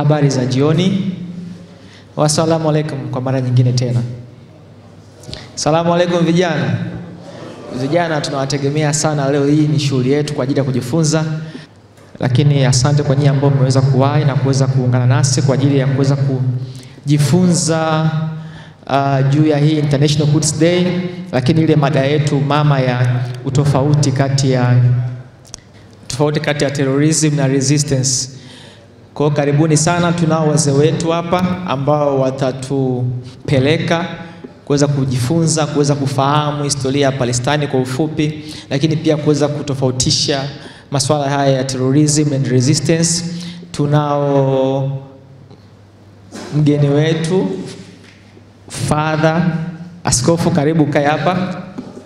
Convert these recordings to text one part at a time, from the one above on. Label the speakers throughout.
Speaker 1: Habari za jioni. Wassalamu alaikum kwa mara nyingine tena. Salamu alaikum vijana. Vijana tunawategemea sana, leo hii ni shughuli yetu kwa ajili ya kujifunza, lakini asante kwa nyinyi ambao mmeweza kuwahi na kuweza kuungana nasi kwa ajili ya kuweza kujifunza uh, juu ya hii International Quds Day, lakini ile mada yetu mama ya utofauti kati ya tofauti kati ya terrorism na resistance. Kwa hiyo karibuni sana, tunao wazee wetu hapa ambao watatupeleka kuweza kujifunza, kuweza kufahamu historia ya Palestine kwa ufupi, lakini pia kuweza kutofautisha masuala haya ya terrorism and resistance. Tunao mgeni wetu Father Askofu, karibu kae hapa.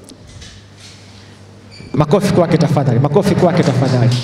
Speaker 1: Makofi kwake tafadhali, makofi kwake tafadhali.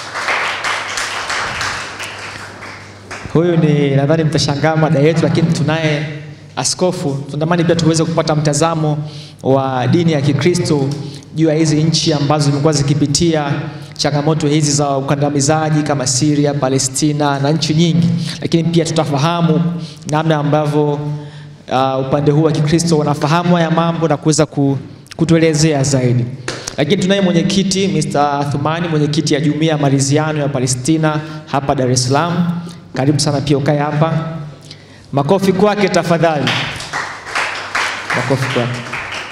Speaker 1: Huyu ni nadhani mtashangaa mada yetu, lakini tunaye askofu. Tunatamani pia tuweze kupata mtazamo wa dini ya Kikristo juu ya hizi nchi ambazo zimekuwa zikipitia changamoto hizi za ukandamizaji kama Syria, Palestina na nchi nyingi, lakini pia tutafahamu namna ambavyo uh, upande huu wa Kikristo wanafahamu haya mambo na kuweza kutuelezea zaidi. Lakini tunaye mwenyekiti Mr. Thumani, mwenyekiti ya Jumuiya ya Maridhiano ya Palestina hapa Dar es Salaam. Karibu sana pia ukae hapa. Makofi kwake tafadhali, makofi kwake.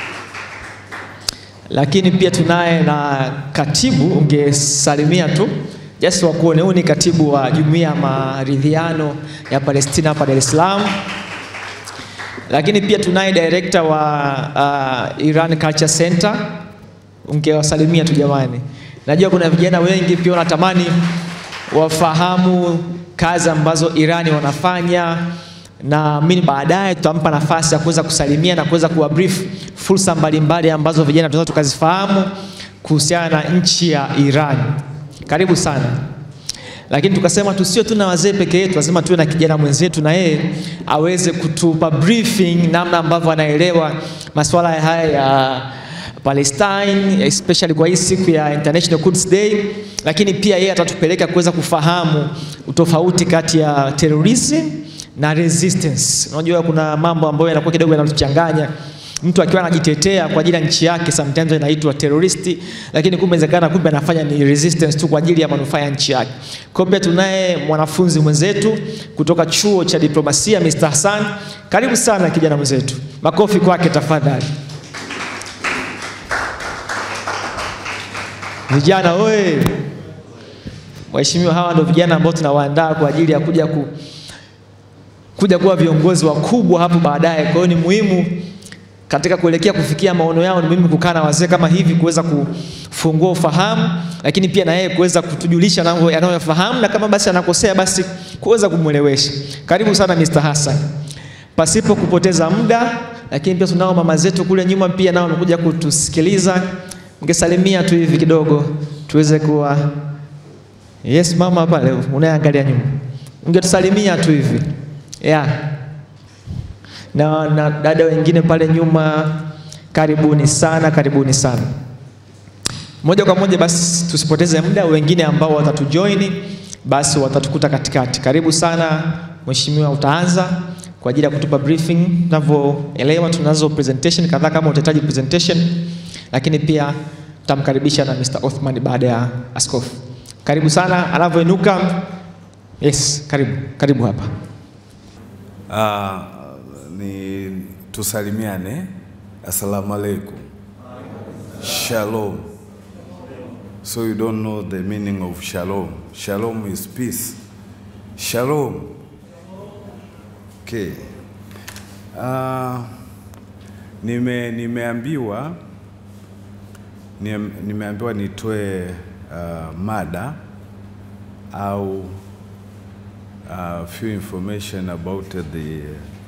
Speaker 1: Lakini pia tunaye na katibu, ungesalimia tu just wakuone. Huyu ni katibu wa Jumuiya ya Maridhiano ya Palestina hapa Dar es Salaam. Lakini pia tunaye director wa uh, Iran Culture Center, ungewasalimia tu jamani. Najua kuna vijana wengi pia wanatamani wafahamu kazi ambazo Irani wanafanya na mimi baadaye tutampa nafasi ya kuweza kusalimia na kuweza kuwa brief fursa mbalimbali ambazo vijana tunaweza tukazifahamu kuhusiana na nchi ya Iran. Karibu sana. Lakini tukasema tusio tu na wazee peke yetu, lazima tuwe na kijana mwenzetu na yeye aweze kutupa briefing namna ambavyo anaelewa masuala haya ya Palestine especially kwa hii siku ya International Quds Day, lakini pia yeye atatupeleka kuweza kufahamu utofauti kati ya terrorism na resistance. Unajua kuna mambo ambayo yanakuwa kidogo yanatuchanganya. Mtu akiwa anajitetea kwa ajili ya nchi yake sometimes inaitwa terrorist, lakini kumbe inawezekana kumbe anafanya ni resistance tu kwa ajili ya manufaa ya nchi yake. Kumbe tunaye mwanafunzi mwenzetu kutoka chuo cha diplomasia Mr. Hassan. Karibu sana kijana mwenzetu, makofi kwake tafadhali. Vijana oye! Waheshimiwa, hawa ndio vijana ambao tunawaandaa kwa ajili ya kuja ku, kuja kuwa viongozi wakubwa hapo baadaye. Kwa hiyo ni muhimu katika kuelekea kufikia maono yao, ni muhimu kukaa na wazee kama hivi kuweza kufungua ufahamu, lakini pia na yeye kuweza kutujulisha anayofahamu, na kama basi anakosea basi kuweza kumwelewesha. Karibu sana Mr. Hassan. Pasipo kupoteza muda, lakini pia tunao mama zetu kule nyuma pia nao wamekuja kutusikiliza. Ungesalimia tu hivi kidogo tuweze kuwa yes, mama pale unayeangalia nyuma, ungetusalimia tu hivi yeah. Na, na dada wengine pale nyuma, karibuni sana, karibuni sana. Moja kwa moja basi tusipoteze muda, wengine ambao watatujoin basi watatukuta katikati. Karibu sana mheshimiwa, utaanza kwa ajili ya kutupa briefing. Tunavyoelewa tunazo presentation kadhaa, kama utahitaji presentation lakini pia tutamkaribisha na Mr. Othman baada ya askofu. Karibu sana, anavyoinuka. Yes, karibu karibu hapa.
Speaker 2: Uh, ni tusalimiane. Assalamu alaikum. Shalom. So you don't know the meaning of shalom. Shalom is peace. Shalom. Okay. Uh, nime nimeambiwa nimeambiwa nitoe uh, mada au uh, few information about the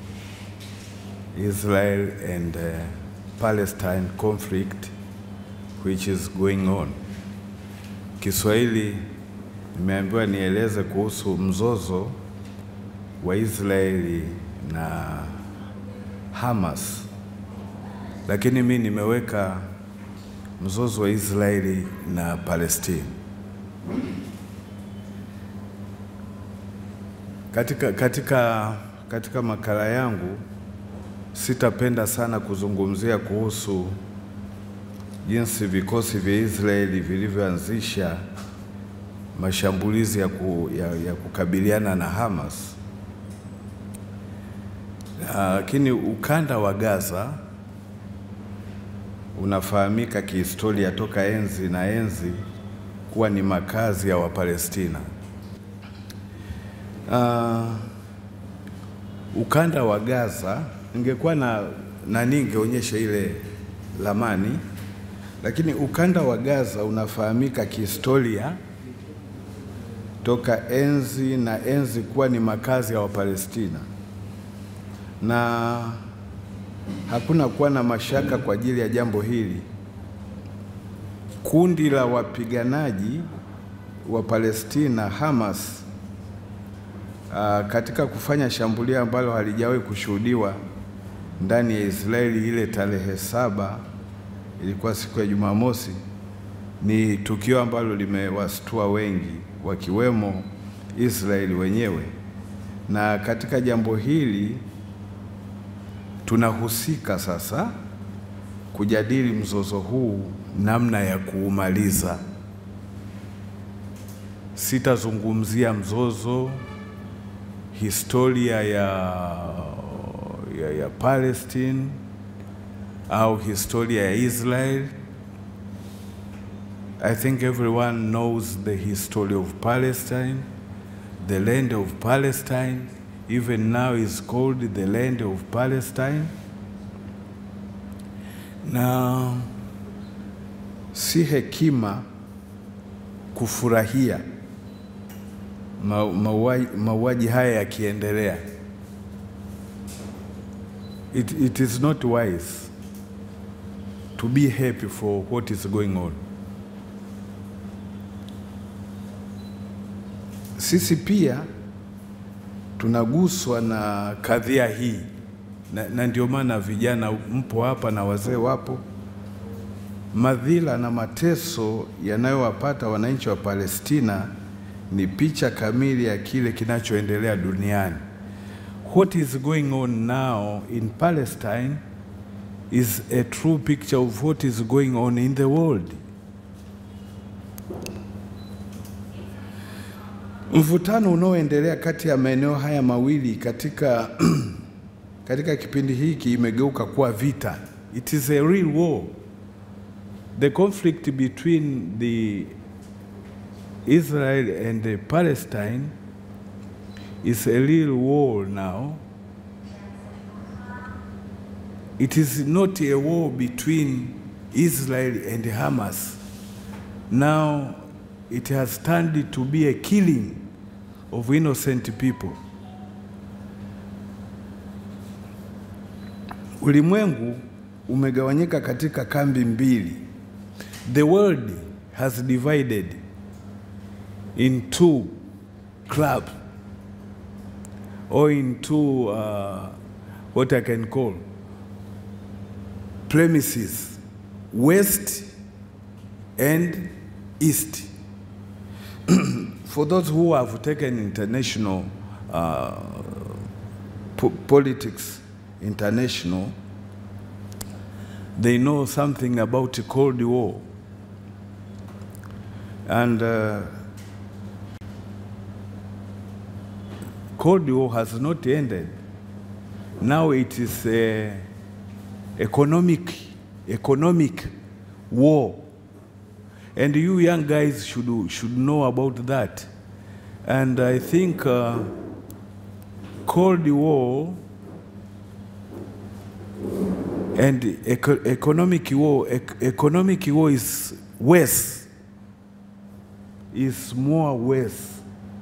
Speaker 2: Israel and uh, Palestine conflict which is going on. Kiswahili nimeambiwa nieleze kuhusu mzozo wa Israeli na Hamas, lakini mi nimeweka mzozo wa Israeli na Palestina. Katika, katika, katika makala yangu sitapenda sana kuzungumzia kuhusu jinsi vikosi vya Israeli vilivyoanzisha mashambulizi ya, ku, ya, ya kukabiliana na Hamas, lakini ukanda wa Gaza unafahamika kihistoria toka enzi na enzi kuwa ni makazi ya Wapalestina. Uh, ukanda wa Gaza ningekuwa na nani, ningeonyesha ile lamani, lakini ukanda wa Gaza unafahamika kihistoria toka enzi na enzi kuwa ni makazi ya Wapalestina, na hakuna kuwa na mashaka kwa ajili ya jambo hili. Kundi la wapiganaji wa Palestina Hamas Uh, katika kufanya shambulio ambalo halijawahi kushuhudiwa ndani ya Israeli ile tarehe saba, ilikuwa siku ya Jumamosi, ni tukio ambalo limewastua wengi wakiwemo Israeli wenyewe. Na katika jambo hili tunahusika sasa kujadili mzozo huu, namna ya kuumaliza. Sitazungumzia mzozo historia ya, ya, ya Palestine au historia ya Israel. I think everyone knows the history of Palestine. The land of Palestine even now is called the land of Palestine. Na si hekima kufurahia mauaji haya yakiendelea. It, it is not wise to be happy for what is going on. Sisi pia tunaguswa na kadhia hii na, na ndio maana vijana mpo hapa na wazee wapo. Madhila na mateso yanayowapata wananchi wa Palestina ni picha kamili ya kile kinachoendelea duniani. What is going on now in Palestine is a true picture of what is going on in the world. Mvutano unaoendelea kati ya maeneo haya mawili katika, katika kipindi hiki imegeuka kuwa vita. It is a real war. The conflict between the Israel and uh, Palestine is a real war now. It is not a war between Israel and Hamas. Now it has turned to be a killing of innocent people. Ulimwengu umegawanyika katika kambi mbili. The world has divided in two clubs or in two uh, what I can call premises west and east for those who have taken international uh, po politics international they know something about the Cold War and uh, Cold War has not ended. Now it is a economic, economic war. And you young guys should, should know about that. And I think uh, Cold War and eco economic war, ec economic war is worse, is more worse.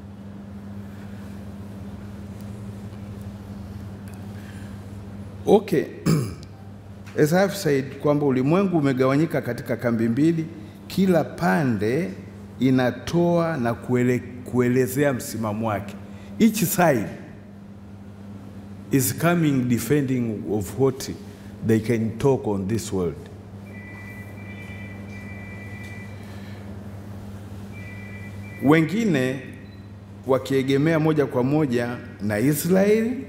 Speaker 2: Okay. As I've said kwamba ulimwengu umegawanyika katika kambi mbili, kila pande inatoa na kuele, kuelezea msimamo wake. Each side is coming defending of what they can talk on this world. Wengine wakiegemea moja kwa moja na Israeli,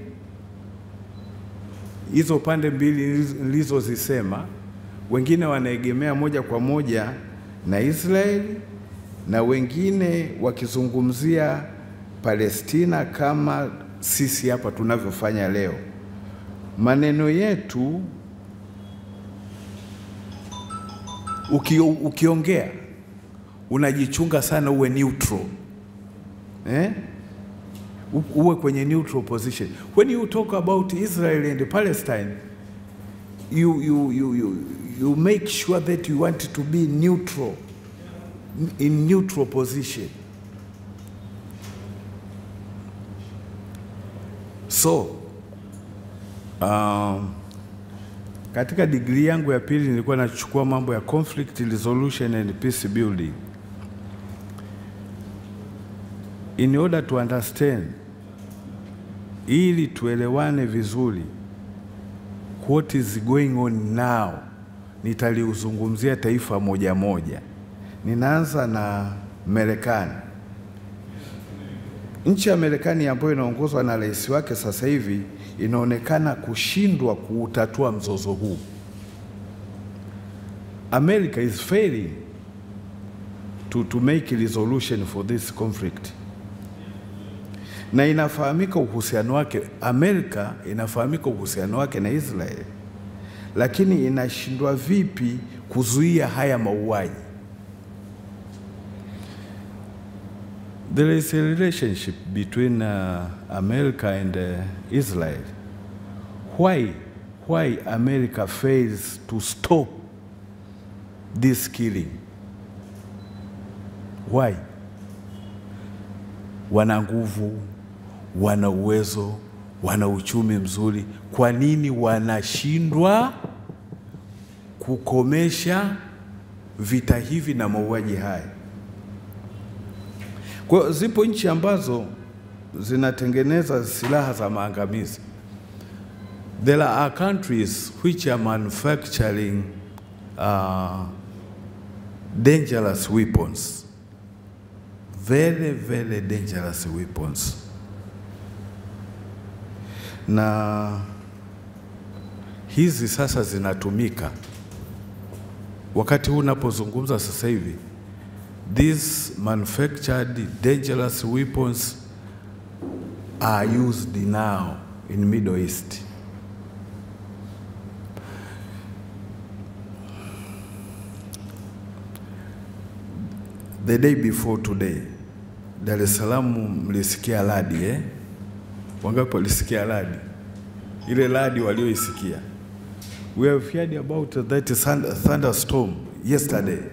Speaker 2: hizo pande mbili nilizozisema, wengine wanaegemea moja kwa moja na Israeli na wengine wakizungumzia Palestina kama sisi hapa tunavyofanya leo. Maneno yetu uki, ukiongea unajichunga sana uwe neutral eh? U- uwe kwenye neutral position when you talk about Israel and Palestine you, you, you, you, you make sure that you want to be neutral in neutral position so um, katika digrii yangu ya pili nilikuwa nachukua mambo ya conflict resolution and peace building. In order to understand, ili tuelewane vizuri what is going on now, nitaliuzungumzia taifa moja moja. Ninaanza na Marekani. Nchi ya Marekani ambayo inaongozwa na rais wake sasa hivi inaonekana kushindwa kuutatua mzozo huu. America is failing to, to make resolution for this conflict, na inafahamika uhusiano wake, Amerika inafahamika uhusiano wake na Israel, lakini inashindwa vipi kuzuia haya mauaji? There is a relationship between uh, America and uh, Israel. Why, why America fails to stop this killing? Why? Wana nguvu, wana uwezo, wana uchumi mzuri. Kwa nini wanashindwa kukomesha vita hivi na mauaji haya? Kwa hiyo zipo nchi ambazo zinatengeneza silaha za maangamizi. There are countries which are manufacturing uh, dangerous weapons. Very, very dangerous weapons. Na hizi sasa zinatumika wakati huu unapozungumza sasa hivi these manufactured dangerous weapons are used now in Middle East. The day before today, Dar es Salaam mlisikia radi eh? Wangapi walisikia radi? Ile radi walioisikia. We have heard about that thund- thunderstorm yesterday.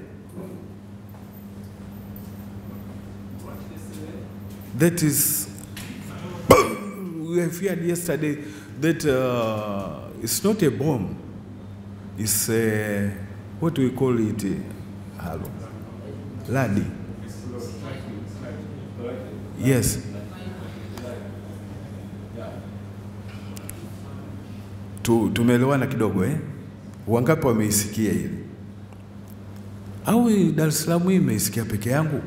Speaker 2: That is, we have heard yesterday that uh, it's not a bomb. It's a, what do we call it? Hello. Ladi. Yes. Tu, tumeelewana kidogo eh? Wangapi wameisikia hili? Au Dar es Salaam hii imeisikia peke yangu?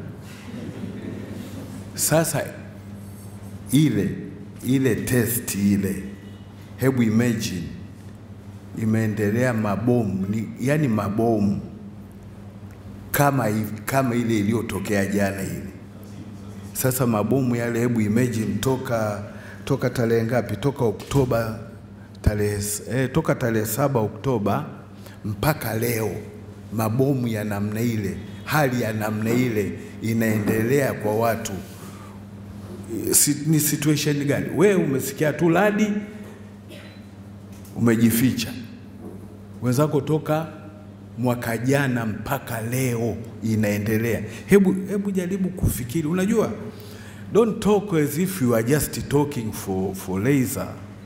Speaker 2: Sasa ile ile test ile, hebu imagine imeendelea mabomu ni, yani mabomu kama, hivi- kama ile iliyotokea jana ile. Sasa mabomu yale, hebu imagine toka toka tarehe ngapi? Toka Oktoba tarehe eh, toka tarehe saba Oktoba mpaka leo, mabomu ya namna ile, hali ya namna ile inaendelea kwa watu si, ni situation gani? Wewe umesikia tu radi, umejificha. Wenzako toka mwaka jana mpaka leo inaendelea. Hebu, hebu jaribu kufikiri. Unajua, don't talk as if you are just talking for, for laser.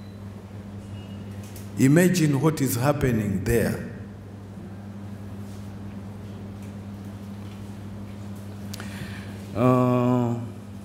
Speaker 2: Imagine what is happening there. Uh,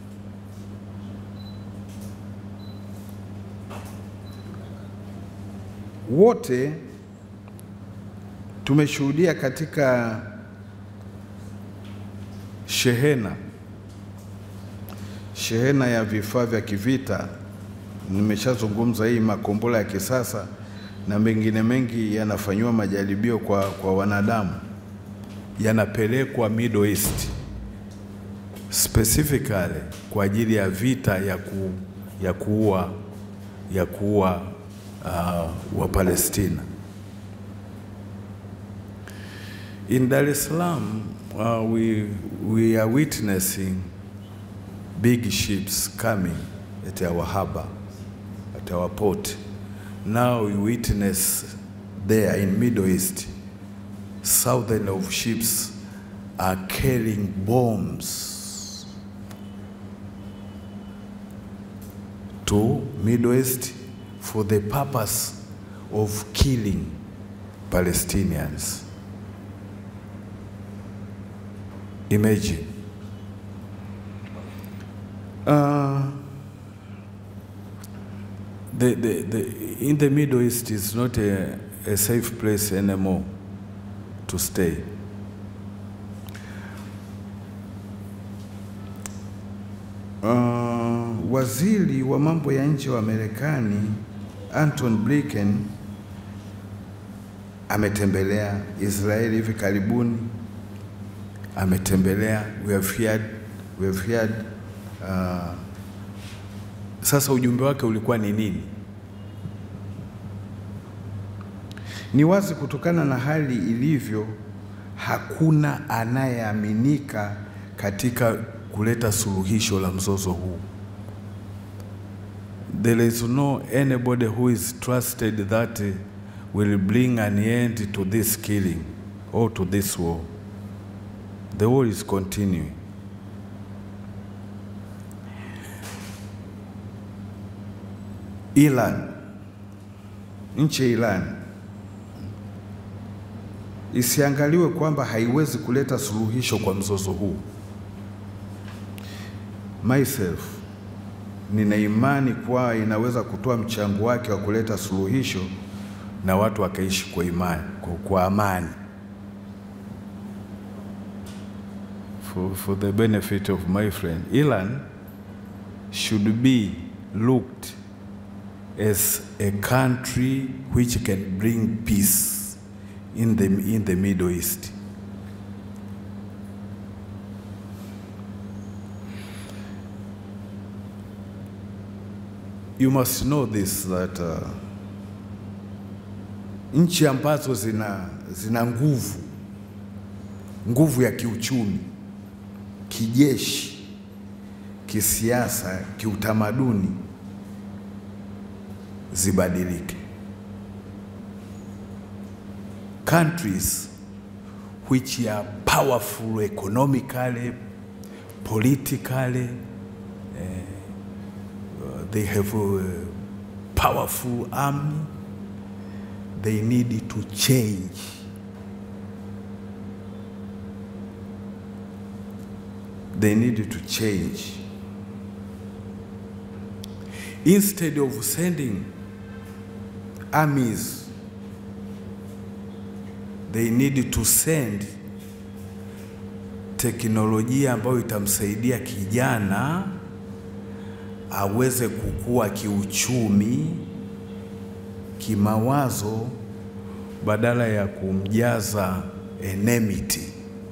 Speaker 2: wote tumeshuhudia katika shehena shehena ya vifaa vya kivita. Nimeshazungumza hii makombora ya kisasa na mengine mengi yanafanyiwa majaribio kwa, kwa wanadamu, yanapelekwa Middle East specifically kwa ajili ya vita ya, ku, ya kuua ya kuua uh, wa Palestina. In Dar es Salaam uh, we, we are witnessing big ships coming at our harbor, at our port. Now we witness there in Middle East, thousands of ships are carrying bombs to Middle East for the purpose of killing Palestinians. Imagine. Uh, the, the, the, in the Middle East is not a, a safe place anymore to stay. Uh, waziri wa mambo ya nje wa Marekani Anton Blinken ametembelea Israeli hivi karibuni, ametembelea we have heard, we have heard, uh, sasa ujumbe wake ulikuwa ni nini? Ni wazi kutokana na hali ilivyo, hakuna anayeaminika katika kuleta suluhisho la mzozo huu. There is no anybody who is trusted that will bring an end to this killing or to this war. The war is continuing. Iran, nchi ya Iran isiangaliwe kwamba haiwezi kuleta suluhisho kwa mzozo huu. Myself nina imani kuwa inaweza kutoa mchango wake wa kuleta suluhisho na watu wakaishi kwa imani, kwa, kwa amani. For, for the benefit of my friend, Iran should be looked as a country which can bring peace in the, in the Middle East. You must know this that uh, nchi ambazo zina, zina nguvu nguvu ya kiuchumi, kijeshi, kisiasa, kiutamaduni zibadilike. Countries which are powerful economically, politically, they have a powerful army, they need to change. They need to change. Instead of sending armies, they need to send teknolojia ambayo itamsaidia kijana aweze kukua kiuchumi, kimawazo badala ya kumjaza enmity.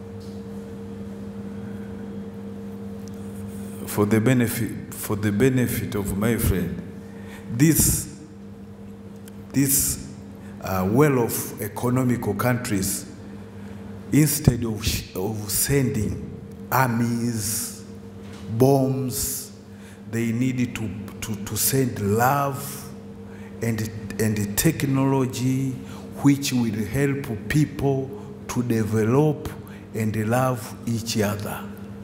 Speaker 2: For the benefit, for the benefit of my friend, this, this uh, well-off economical countries, instead of, of sending armies, bombs, they need to, to, to send love and, and technology which will help people to develop and love each other.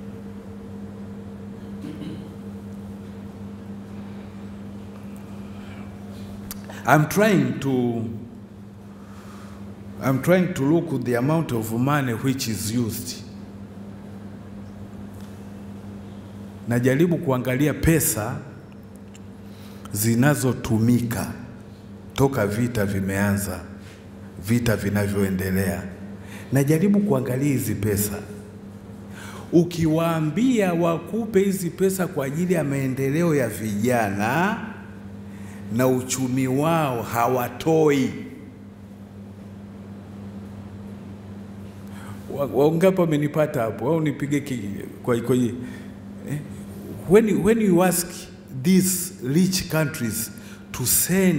Speaker 2: I'm trying to I'm trying to look at the amount of money which is used. Najaribu kuangalia pesa zinazotumika toka vita vimeanza, vita vinavyoendelea. Najaribu kuangalia hizi pesa. ukiwaambia wakupe hizi pesa kwa ajili ya maendeleo ya vijana na uchumi wao hawatoi. Wa- Wangapi wamenipata hapo? Au nipige ki- kwa kwenye eh? when, you- when you ask these rich countries to send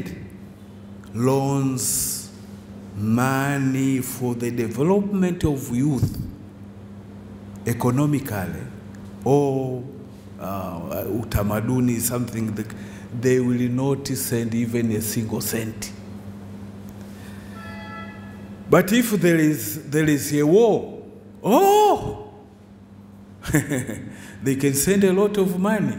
Speaker 2: loans money for the development of youth economically or uh, utamaduni something that they will not send even a single cent but if there is there is a war oh they can send a lot of money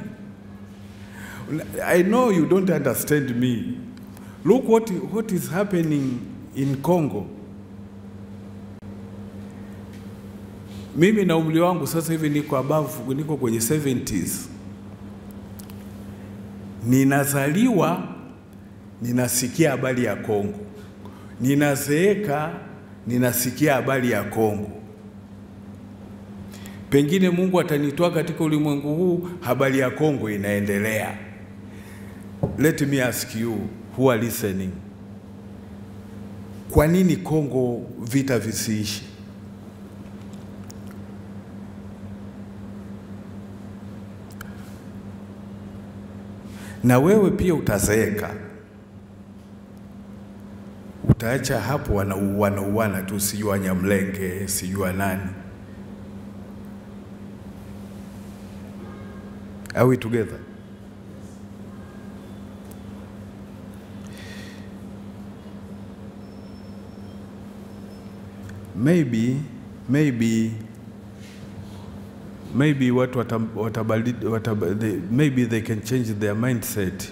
Speaker 2: i know you don't understand me look what what is happening in congo mimi na umri wangu sasa hivi niko above niko kwenye 70s ninazaliwa ninasikia habari ya Kongo, ninazeeka ninasikia habari ya Kongo. Pengine Mungu atanitoa katika ulimwengu huu, habari ya Kongo inaendelea. Let me ask you who are listening, kwa nini Kongo vita visiishi? na wewe pia utazeeka, utaacha hapo wanauana uana tu, sijui Wanyamlenge, sijui nani. Are we together? Maybe, maybe maybe watu watam- watabadili- wataba- they, maybe they can change their mindset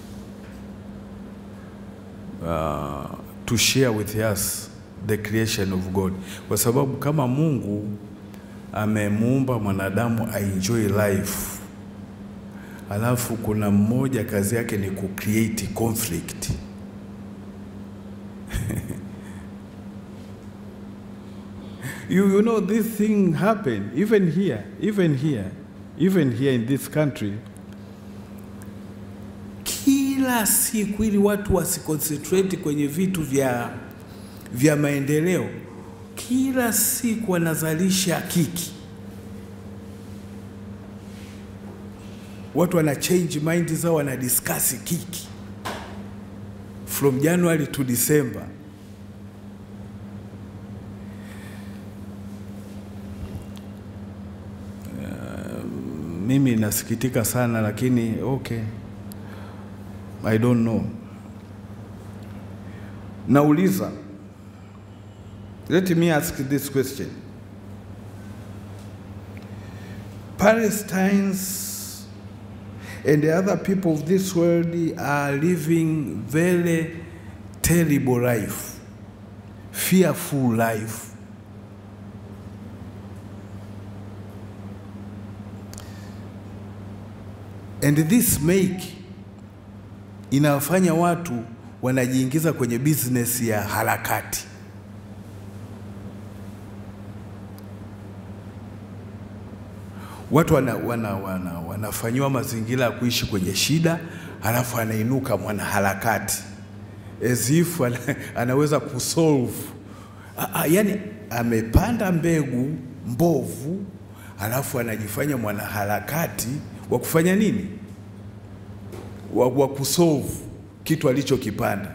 Speaker 2: uh, to share with us the creation of God, kwa sababu kama Mungu amemuumba mwanadamu aenjoy life, alafu kuna mmoja kazi yake ni kucreate conflict You, you know, this thing happened even here, even here, even here in this country. Kila siku ili watu wasiconcentrate kwenye vitu vya, vya maendeleo, kila siku wanazalisha kiki. Watu wana change mind zao, wana discuss kiki from January to December. mimi nasikitika sana lakini okay I don't know. Nauliza, let me ask this question. Palestinians and the other people of this world are living very terrible life, fearful life. And this make inawafanya watu wanajiingiza kwenye business ya harakati. Watu wana, wana, wana, wanafanyiwa mazingira ya kuishi kwenye shida, halafu anainuka mwanaharakati as if ana, anaweza kusolve. A- a- Yani amepanda mbegu mbovu, halafu anajifanya mwanaharakati wa kufanya nini? Wa, wa kusolve kitu alichokipanda.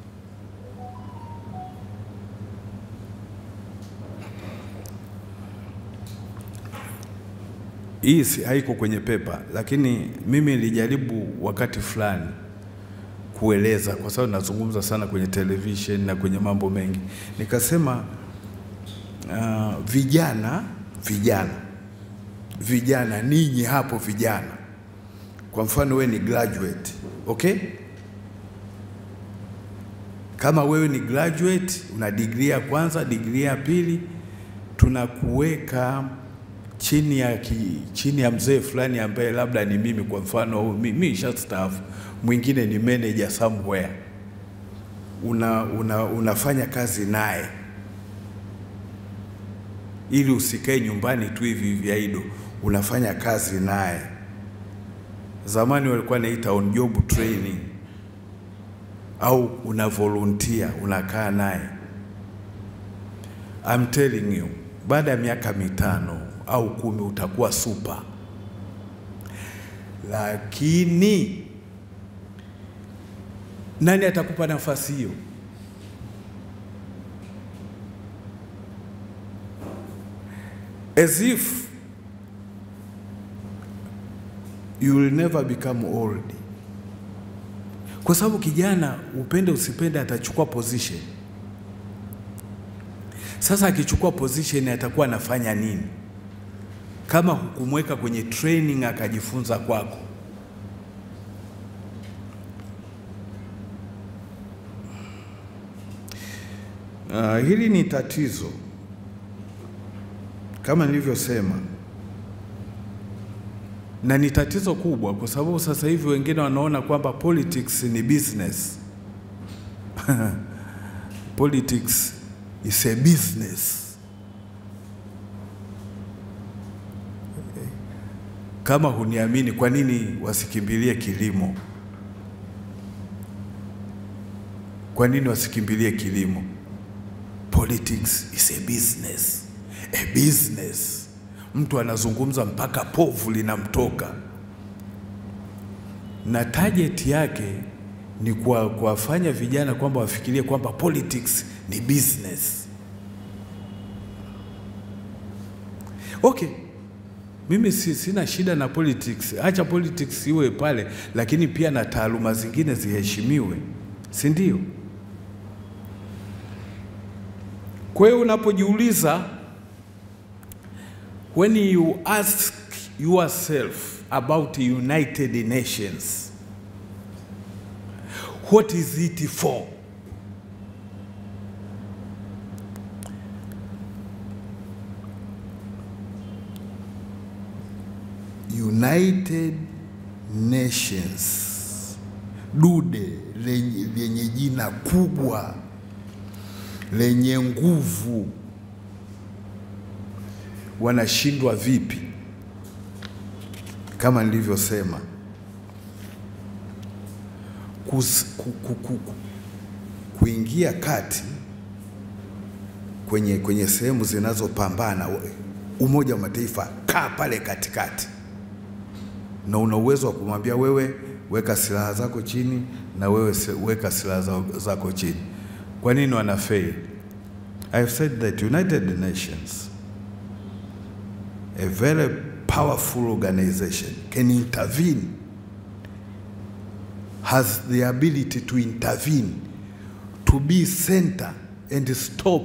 Speaker 2: Hii si- haiko kwenye pepa, lakini mimi nilijaribu wakati fulani kueleza, kwa sababu nazungumza sana kwenye television na kwenye mambo mengi, nikasema uh, vijana vijana vijana, ninyi hapo vijana, kwa mfano wewe ni graduate, okay? Kama wewe ni graduate, una digrii ya kwanza, digrii ya pili, tunakuweka chini ya, ki, chini ya mzee fulani ambaye labda ni mimi kwa mfano, mi- mimi nishastaafu, mwingine ni manager somewhere, una, una, unafanya kazi naye ili usikae nyumbani tu hivi hivi aido, unafanya kazi naye. Zamani walikuwa naita on job training, au una volunteer unakaa naye. I'm telling you, baada ya miaka mitano au kumi utakuwa super, lakini nani atakupa nafasi hiyo? As if you will never become old, kwa sababu kijana, upende usipende, atachukua position. Sasa akichukua position atakuwa anafanya nini kama hukumweka kwenye training akajifunza kwako? Uh, hili ni tatizo kama nilivyosema, na ni tatizo kubwa, kwa sababu sasa hivi wengine wanaona kwamba politics ni business politics is a business. Kama huniamini, kwa nini wasikimbilie kilimo? Kwa nini wasikimbilie kilimo? Politics is a business. A business. Mtu anazungumza mpaka povu linamtoka, na target yake ni kwa kuwafanya vijana kwamba wafikirie kwamba politics ni business. Okay, mimi si, sina shida na politics, acha politics iwe pale, lakini pia na taaluma zingine ziheshimiwe, si ndio? Kwa hiyo unapojiuliza, when you ask yourself about United Nations, what is it for? United Nations, dude lenye, lenye jina kubwa lenye nguvu, wanashindwa vipi? Kama nilivyosema, kus- ku- ku- ku- ku- kuingia kati kwenye, kwenye sehemu zinazopambana. Umoja wa Mataifa, kaa pale katikati, na una uwezo wa kumwambia wewe, weka silaha zako chini, na wewe se- weka silaha za- zako chini. Kwa nini wana fail? I've said that United Nations, a very powerful organization, can intervene, has the ability to intervene, to be center and stop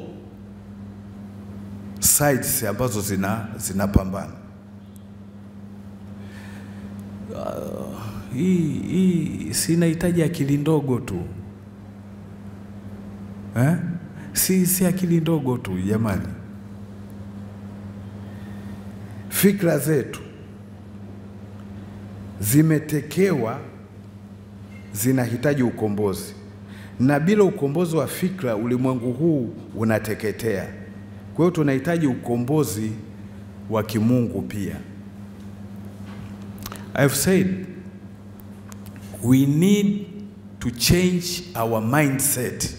Speaker 2: sides ambazo zina zinapambana. Uh, hii hii sinahitaji akili ndogo tu eh? Si, si akili ndogo tu jamani. Fikra zetu zimetekewa, zinahitaji ukombozi, na bila ukombozi wa fikra ulimwengu huu unateketea. Kwa hiyo tunahitaji ukombozi wa kimungu pia. I've said we need to change our mindset.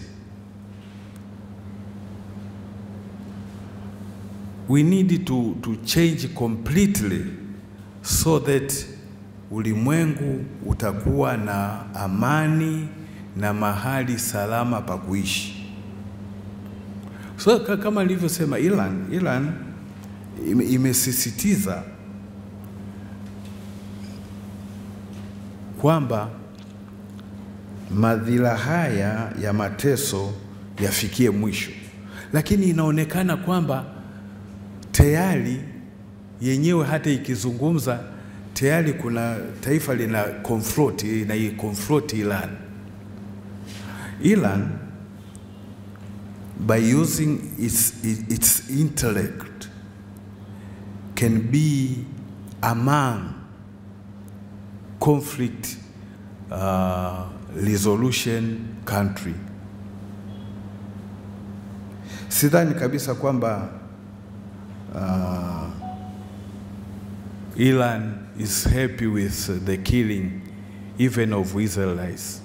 Speaker 2: We need to, to change completely so that ulimwengu utakuwa na amani na mahali salama pa kuishi. So ka- kama nilivyosema, Iran, Iran ime- imesisitiza kwamba madhila haya ya mateso yafikie mwisho, lakini inaonekana kwamba tayari yenyewe hata ikizungumza tayari kuna taifa lina confront na confront Iran. Iran by using its, its intellect can be among conflict uh, resolution country. Sidhani kabisa kwamba uh, Iran is happy with the killing even of Israelites.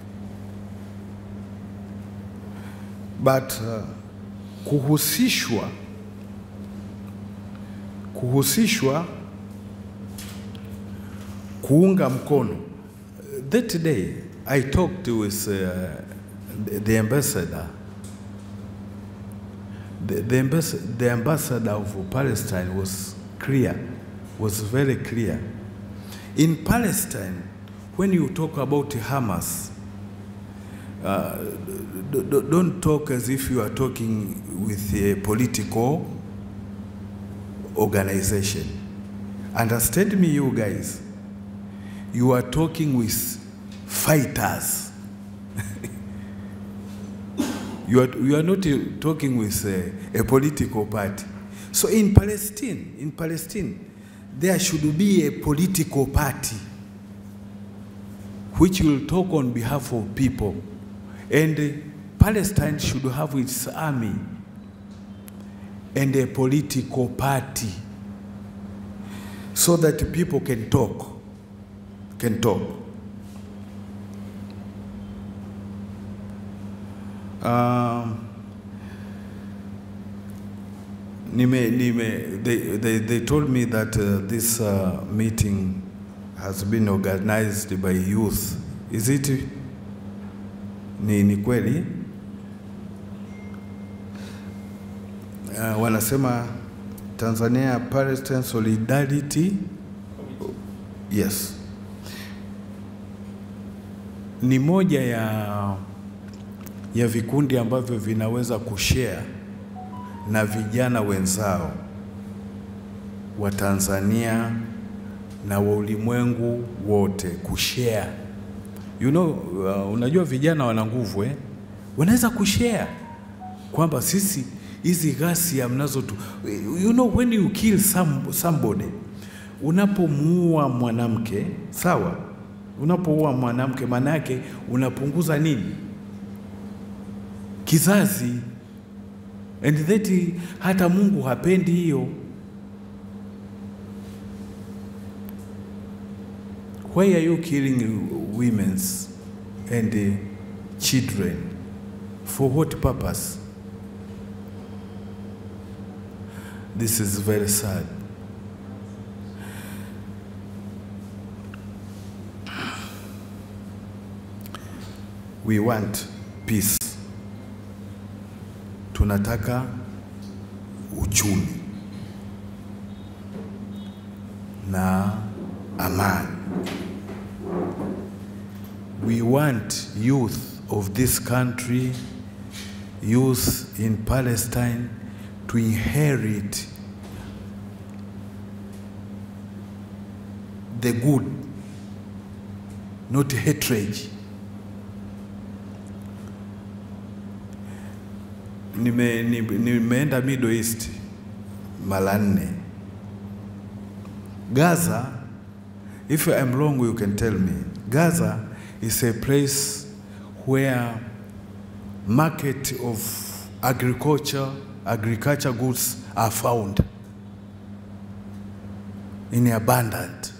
Speaker 2: But uh, kuhusishwa kuhusishwa kuunga mkono that day I talked with uh, the, the ambassador the, the, ambas- the ambassador of Palestine was clear was very clear in Palestine when you talk about Hamas uh, d- d- don't talk as if you are talking with a political organization. Understand me, you guys. You are talking with fighters. you, are, you are not uh, talking with a, a political party. So in Palestine, in Palestine, there should be a political party which will talk on behalf of people. And uh, Palestine should have its army and a political party so that people can talk can talk um, nime, nime, they, they, they told me that uh, this uh, meeting has been organized by youth is it ni, ni kweli uh, wanasema Tanzania Palestine Solidarity yes, ni moja ya, ya vikundi ambavyo vinaweza kushare na vijana wenzao wa Tanzania na wa ulimwengu wote kushare. You know, uh, unajua vijana wana nguvu eh? Wanaweza kushare kwamba sisi hizi ghasia mnazo tu, you know when you kill some, somebody, unapomuua mwanamke sawa, unapoua mwanamke maana yake unapunguza nini? Kizazi. And that hata Mungu hapendi hiyo. Why are you killing women's and uh, children? For what purpose? This is very sad. We want peace. Tunataka uchumi na amani. We want youth of this country, youth in Palestine to inherit the good, not hatred. Nime, nime, nimeenda Middle East mara nne. Gaza, if I'm wrong you can tell me. Gaza is a place where market of agriculture, agriculture goods are found in abundance.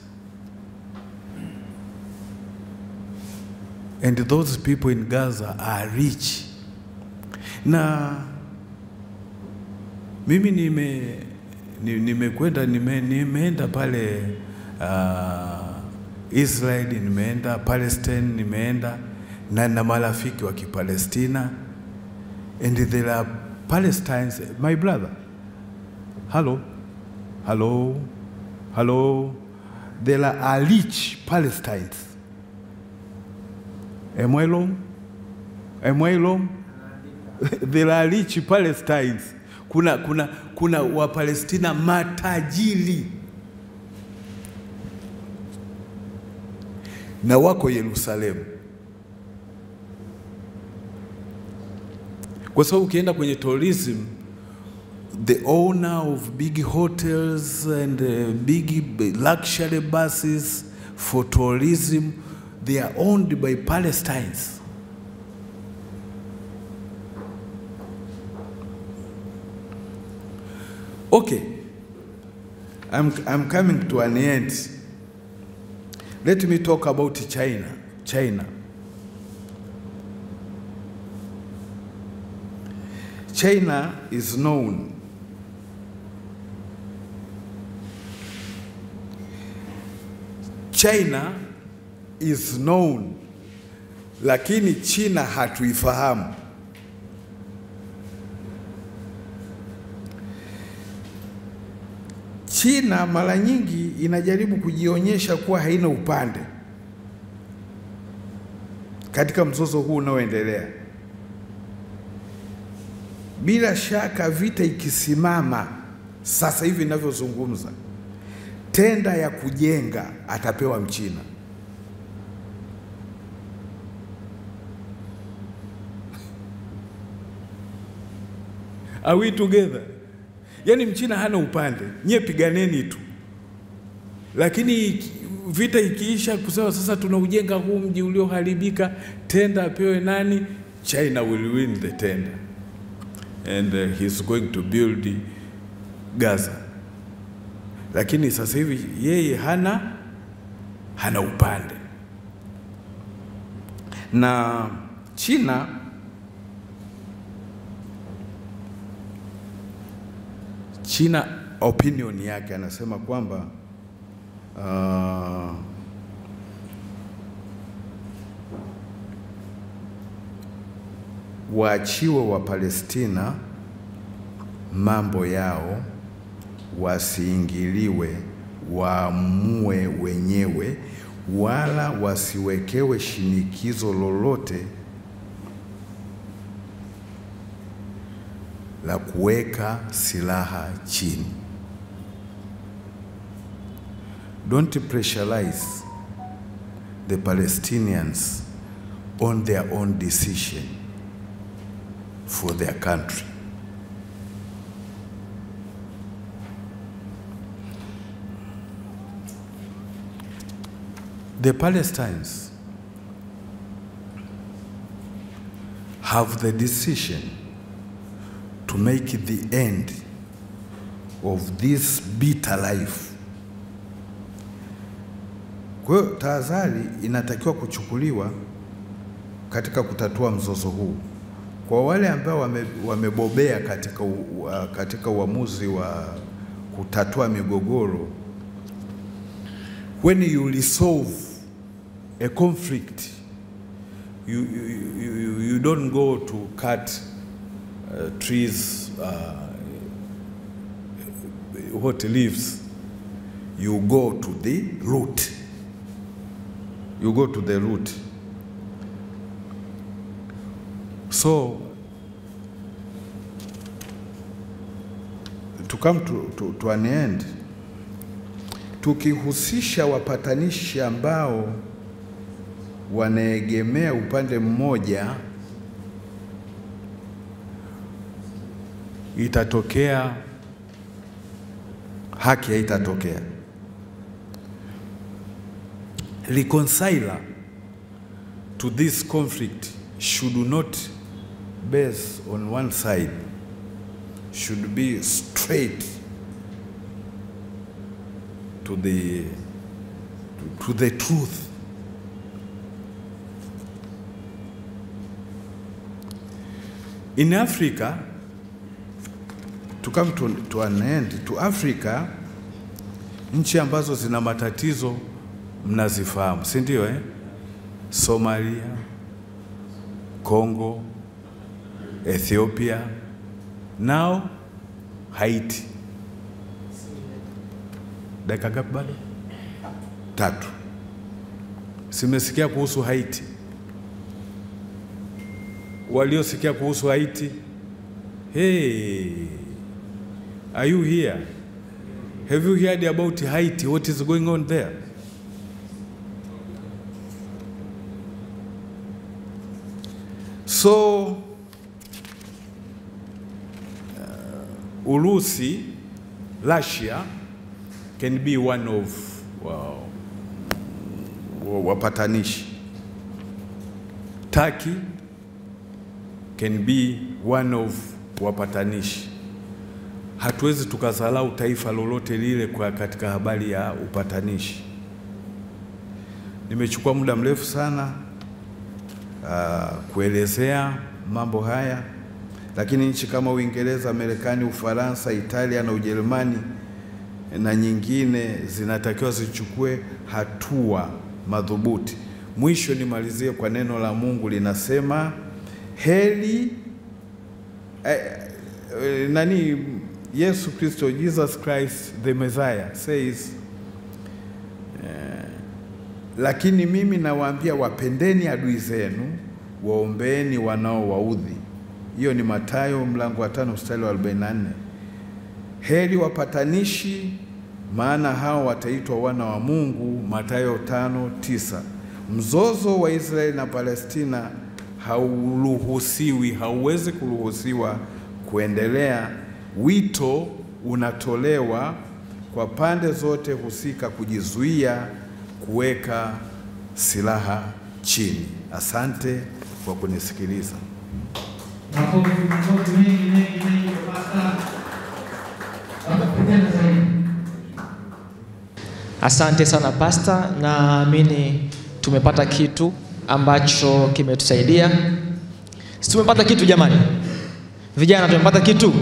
Speaker 2: And those people in Gaza are rich. Na mimi nime ni- nimekwenda nime, nimeenda pale uh, Israel, nimeenda Palestine, nimeenda na na marafiki wa Kipalestina and there are Palestinians, my brother. Hello, hello, hello. There are rich Palestinians. Am I wrong? Am I wrong? There are rich Palestinians. Kuna, kuna, kuna Wapalestina matajiri na wako Yerusalemu, kwa sababu ukienda kwenye tourism the owner of big hotels and uh, big luxury buses for tourism they are owned by Palestinians. Okay. I'm, I'm coming to an end. Let me talk about China. China. China is known China is known, lakini China hatuifahamu. China mara nyingi inajaribu kujionyesha kuwa haina upande katika mzozo huu unaoendelea. Bila shaka vita ikisimama sasa hivi ninavyozungumza, tenda ya kujenga atapewa Mchina. Are we together? Yaani Mchina hana upande, nyie piganeni tu, lakini vita ikiisha, kusema sasa tunaujenga huu mji ulioharibika, tenda apewe nani? China will win the tender and uh, he's going to build Gaza, lakini sasa hivi yeye hana hana upande na China China opinion yake anasema kwamba uh, waachiwe wa Palestina mambo yao, wasiingiliwe, waamue wenyewe, wala wasiwekewe shinikizo lolote la kuweka silaha chini. Don't pressurize the Palestinians on their own decision for their country. The Palestinians have the decision to make the end of this bitter life. Kwa hiyo tahadhari inatakiwa kuchukuliwa katika kutatua mzozo huu. Kwa wale ambao wame, wamebobea katika, u, uh, katika uamuzi wa kutatua migogoro, when you resolve a conflict you, you, you, you don't go to cut uh, trees uh, what leaves you go to the root you go to the root so to come to, to, to an end tukihusisha wapatanishi ambao wanaegemea upande mmoja itatokea haki haitatokea. Reconciler to this conflict should not base on one side, should be straight to the, to the truth. In Africa, to come to, to an end, to Africa, nchi ambazo zina matatizo mnazifahamu, si ndio eh? Somalia, Congo, Ethiopia, now Haiti. Dakika ngapi bado? Tatu. Simesikia kuhusu Haiti. Waliosikia kuhusu Haiti, hey, are you here? Have you heard about Haiti? What is going on there? So uh, Urusi, Russia can be one of wow, wapatanishi. Turkey can be one of wapatanishi. hatuwezi tukazalau taifa lolote lile kwa katika habari ya upatanishi. Nimechukua muda mrefu sana uh, kuelezea mambo haya, lakini nchi kama Uingereza, Marekani, Ufaransa, Italia na Ujerumani na nyingine zinatakiwa zichukue hatua madhubuti. Mwisho nimalizie kwa neno la Mungu linasema, heri eh, eh, nani Yesu Kristo, Jesus Christ the Messiah says lakini mimi nawaambia wapendeni adui zenu, waombeeni wanaowaudhi. Hiyo ni Mathayo mlango wa tano mstari wa 44. Heri wapatanishi, maana hao wataitwa wana wa Mungu. Mathayo tano tisa. Mzozo wa Israeli na Palestina hauruhusiwi, hauwezi kuruhusiwa kuendelea. Wito unatolewa kwa pande zote husika kujizuia kuweka silaha chini. Asante kwa kunisikiliza.
Speaker 3: Makofi, makofi mengi mengi mengi kwa Pasta. Watakupenda zaidi.
Speaker 1: Asante sana pasta, naamini tumepata kitu ambacho kimetusaidia. Si tumepata kitu jamani? Vijana tumepata kitu.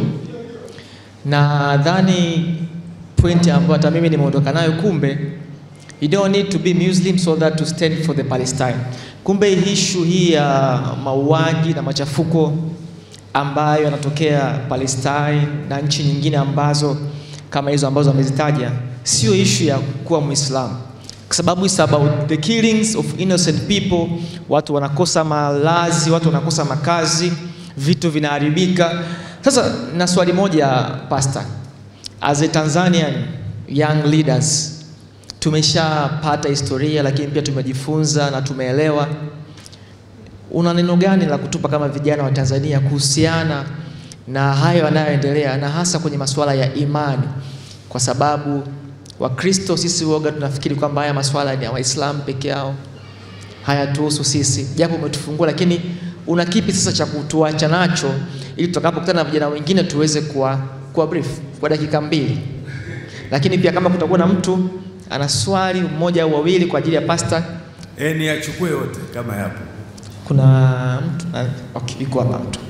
Speaker 1: Nadhani pointi ambayo hata mimi nimeondoka nayo, kumbe you don't need to be Muslim so that to stand for the Palestine. Kumbe issue hii ya mauaji na machafuko ambayo yanatokea Palestine na nchi nyingine ambazo kama hizo ambazo amezitaja sio issue ya kuwa Muislamu, kwa sababu it's about the killings of innocent people. Watu wanakosa malazi, watu wanakosa makazi, vitu vinaharibika. Sasa na swali moja pastor, as a Tanzanian young leaders tumeshapata historia, lakini pia tumejifunza na tumeelewa. Una neno gani la kutupa kama vijana wa Tanzania kuhusiana na hayo yanayoendelea na hasa kwenye masuala ya imani, kwa sababu Wakristo sisi woga tunafikiri kwamba haya masuala ni ya Waislamu peke yao, hayatuhusu sisi, japo umetufungua, lakini una kipi sasa cha kutuacha nacho ili tutakapokutana na vijana wengine tuweze kuwa, kuwa brief kwa dakika mbili, lakini pia kama kutakuwa na mtu ana swali mmoja au wawili kwa ajili ya pasta.
Speaker 2: E, ni achukue yote kama yapo.
Speaker 1: Kuna mtu na, okay, yuko hapa mtu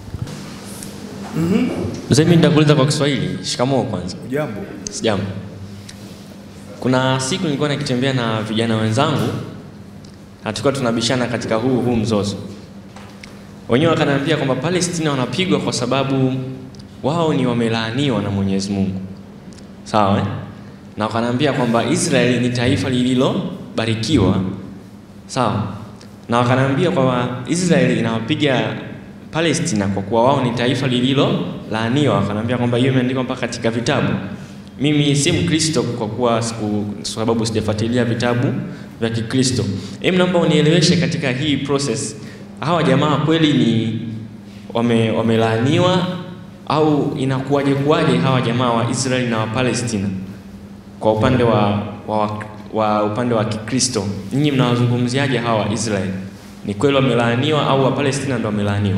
Speaker 4: Mzee, mimi nitakuuliza kwa Kiswahili. Shikamoo kwanza.
Speaker 2: Jambo
Speaker 4: Sijambo. Kuna siku nilikuwa nikitembea na vijana wenzangu na tulikuwa tunabishana katika huu huu mzozo. Wenyewe wakaniambia kwamba Palestina wanapigwa kwa sababu wao ni wamelaaniwa na Mwenyezi Mungu. Sawa eh? Na wakaniambia kwamba Israeli ni taifa lililobarikiwa. Sawa. Na wakaniambia kwamba Israeli inawapiga Palestina kwa kuwa wao ni taifa lililolaaniwa. Wakaniambia kwamba hiyo imeandikwa mpaka katika vitabu. Mimi si Mkristo kwa kuwa siku sababu sijafuatilia vitabu vya Kikristo. Hebu naomba unieleweshe katika hii process, hawa jamaa kweli ni wame, wamelaaniwa au inakuwaje kuwaje hawa jamaa wa Israeli na wa Palestina kwa upande wa, wa, wa upande wa Kikristo, nyinyi mnawazungumziaje hawa wa Israeli? Ni kweli wamelaaniwa au wa Palestina ndo wamelaaniwa?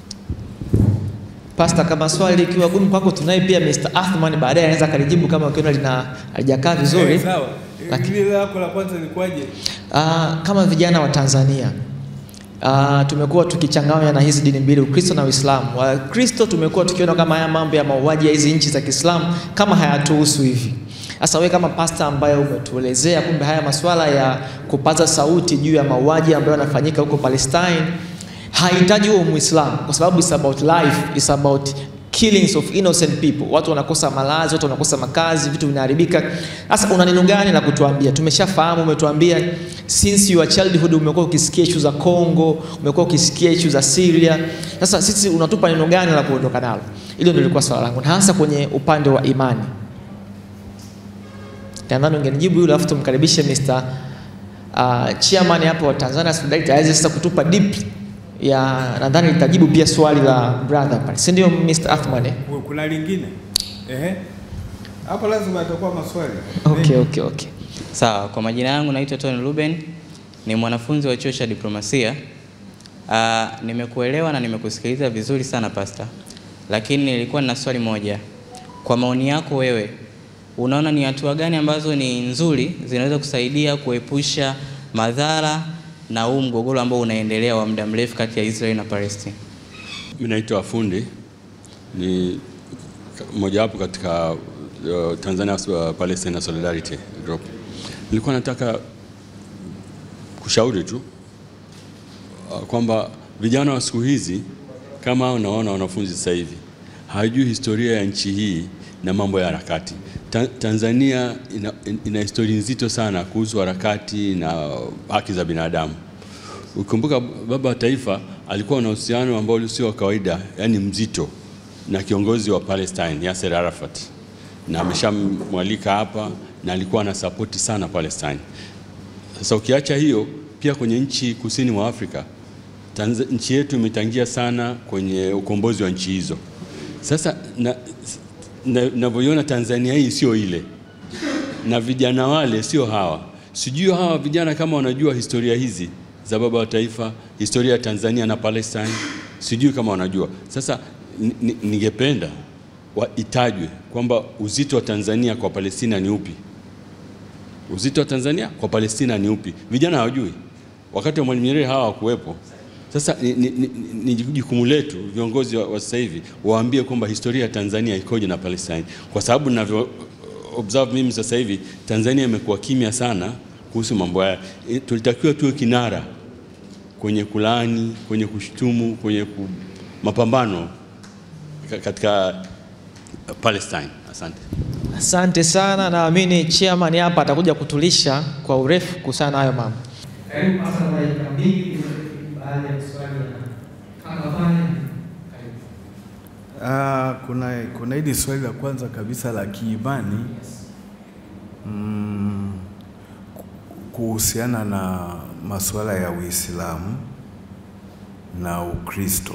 Speaker 1: Pasta, kama swali likiwa gumu kwako, tunaye pia Mr. Athman, baadaye anaweza akalijibu kama ukiona lina halijakaa vizuri.
Speaker 2: Eh, sawa.
Speaker 1: Lakini-
Speaker 2: Lile lako la kwanza lilikuwaje?
Speaker 1: Ah, kama vijana wa Tanzania ah, tumekuwa tukichanganya na hizi dini mbili, Ukristo na Uislamu. Wakristo tumekuwa tukiona kama haya mambo ya mauaji ya hizi nchi za Kiislamu kama hayatuhusu hivi. Sasa wewe kama pasta ambaye umetuelezea kumbe haya masuala ya kupaza sauti juu ya mauaji ambayo yanafanyika huko Palestine hahitaji huo Muislamu kwa sababu it's about life, it's about killings of innocent people. Watu wanakosa malazi, watu wanakosa makazi, vitu vinaharibika. Sasa una neno gani la kutuambia? Tumeshafahamu, umetuambia since your childhood umekuwa ukisikia issue za Congo, umekuwa ukisikia issue za Syria. Sasa sisi unatupa neno gani la kuondoka nalo? Hilo ndio lilikuwa swala langu, na hasa kwenye upande wa imani. Nadhani ungenijibu hilo, alafu tumkaribishe Mr. Uh, chairman hapo wa Tanzania Solidarity aweze sasa kutupa deep ya nadhani litajibu pia swali la brother pale, si ndio Mr. Athman? eh?
Speaker 2: Kuna lingine? Ehe. Hapo lazima atakuwa maswali.
Speaker 1: Okay, okay, okay.
Speaker 5: Sawa, kwa majina yangu naitwa Tony Ruben, ni mwanafunzi wa chuo cha diplomasia. Uh, nimekuelewa na nimekusikiliza vizuri sana pasta, lakini nilikuwa nina swali moja. kwa maoni yako wewe, unaona ni hatua gani ambazo ni nzuri zinaweza kusaidia kuepusha madhara na huu mgogoro ambao unaendelea wa muda mrefu kati ya Israeli na Palestina?
Speaker 6: Mimi naitwa Fundi, ni mojawapo katika uh, Tanzania uh, Palestina Solidarity Group. Nilikuwa nataka kushauri tu uh, kwamba vijana wa siku hizi kama hao naona wanafunzi sasa hivi hawajui historia ya nchi hii na mambo ya harakati. Ta Tanzania ina, ina historia nzito sana kuhusu harakati na haki za binadamu. Ukikumbuka baba wa taifa alikuwa na uhusiano ambao sio wa kawaida, yani mzito na kiongozi wa Palestine Yasser Arafat, na ameshamwalika hapa na alikuwa anasapoti sana Palestine. Sasa ukiacha hiyo, pia kwenye nchi kusini mwa Afrika Tanz nchi yetu imetangia sana kwenye ukombozi wa nchi hizo. Sasa navyoiona na, na Tanzania hii sio ile, na vijana wale sio hawa. Sijui hawa vijana kama wanajua historia hizi za baba wa taifa, historia ya Tanzania na Palestine, sijui kama wanajua. Sasa ningependa itajwe kwamba uzito wa Tanzania kwa Palestina ni upi, uzito wa Tanzania kwa Palestina ni upi. Vijana hawajui, wakati wa Mwalimu Nyerere hawa hawakuwepo. Sasa ni, ni, ni, ni jukumu letu viongozi wa, wa sasa hivi waambie kwamba historia ya Tanzania ikoje na Palestine, kwa sababu ninavyo observe mimi sasa hivi Tanzania imekuwa kimya sana kuhusu mambo haya. E, tulitakiwa tuwe kinara kwenye kulaani, kwenye kushutumu, kwenye ku, mapambano katika Palestine. Asante.
Speaker 1: Asante sana, naamini chairman hapa atakuja kutulisha kwa urefu kuhusiana na hayo mambo.
Speaker 3: Karibu hasa dakika mbili baada ya swali kaka pale. Karibu.
Speaker 2: Ah, kuna kuna hili swali la kwanza kabisa la kiimani mm, kuhusiana na masuala ya Uislamu na Ukristo.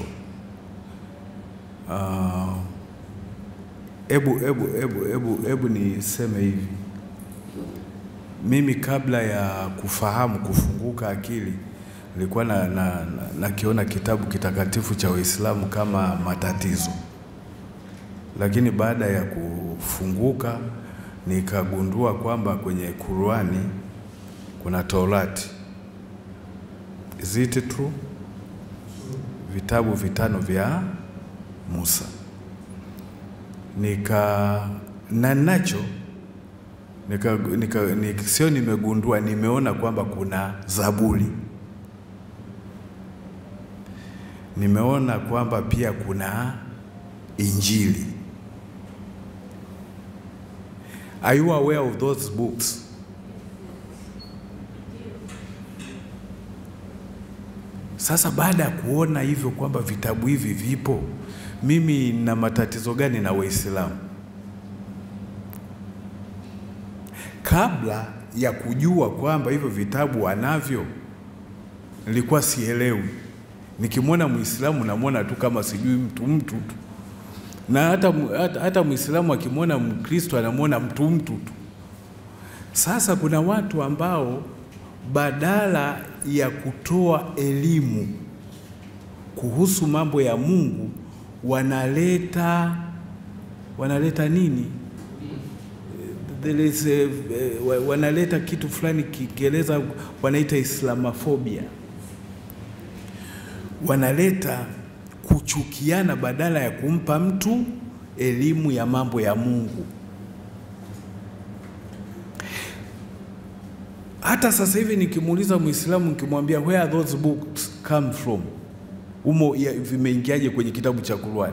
Speaker 2: Ah, Ebu, ebu, ebu, ebu, ebu niseme hivi, mimi kabla ya kufahamu kufunguka akili nilikuwa na, na, na, nakiona kitabu kitakatifu cha Uislamu kama matatizo, lakini baada ya kufunguka nikagundua kwamba kwenye Qur'ani kuna Taurati. Is it true? Vitabu vitano vya Musa nika na nacho nika, nika, nika, sio nimegundua, nimeona kwamba kuna Zaburi, nimeona kwamba pia kuna Injili. Are you aware of those books? Sasa baada ya kuona hivyo kwamba vitabu hivi vipo, mimi na matatizo gani na Waislamu? Kabla ya kujua kwamba hivyo vitabu wanavyo, nilikuwa sielewi. Nikimwona Muislamu namwona tu kama sijui mtu mtu tu, na hata, hata, hata Muislamu akimwona Mkristo anamwona mtu mtu tu. Sasa kuna watu ambao badala ya kutoa elimu kuhusu mambo ya Mungu wanaleta wanaleta nini? There is a, wanaleta kitu fulani Kiingereza wanaita Islamophobia. Wanaleta kuchukiana badala ya kumpa mtu elimu ya mambo ya Mungu. Hata sasa hivi nikimuuliza Muislamu nikimwambia where are those books come from, umo vimeingiaje kwenye kitabu cha Qur'ani,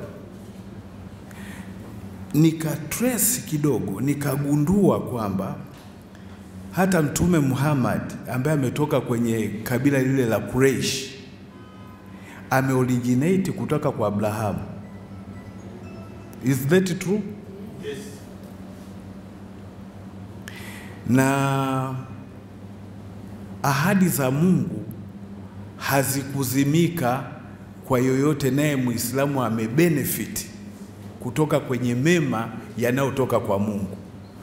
Speaker 2: nika trace kidogo, nikagundua kwamba hata Mtume Muhammad ambaye ametoka kwenye kabila lile la Quraysh ameoriginate kutoka kwa Abrahamu. Is that true? Yes. Na ahadi za Mungu hazikuzimika kwa yoyote, naye Muislamu amebenefit kutoka kwenye mema yanayotoka kwa Mungu.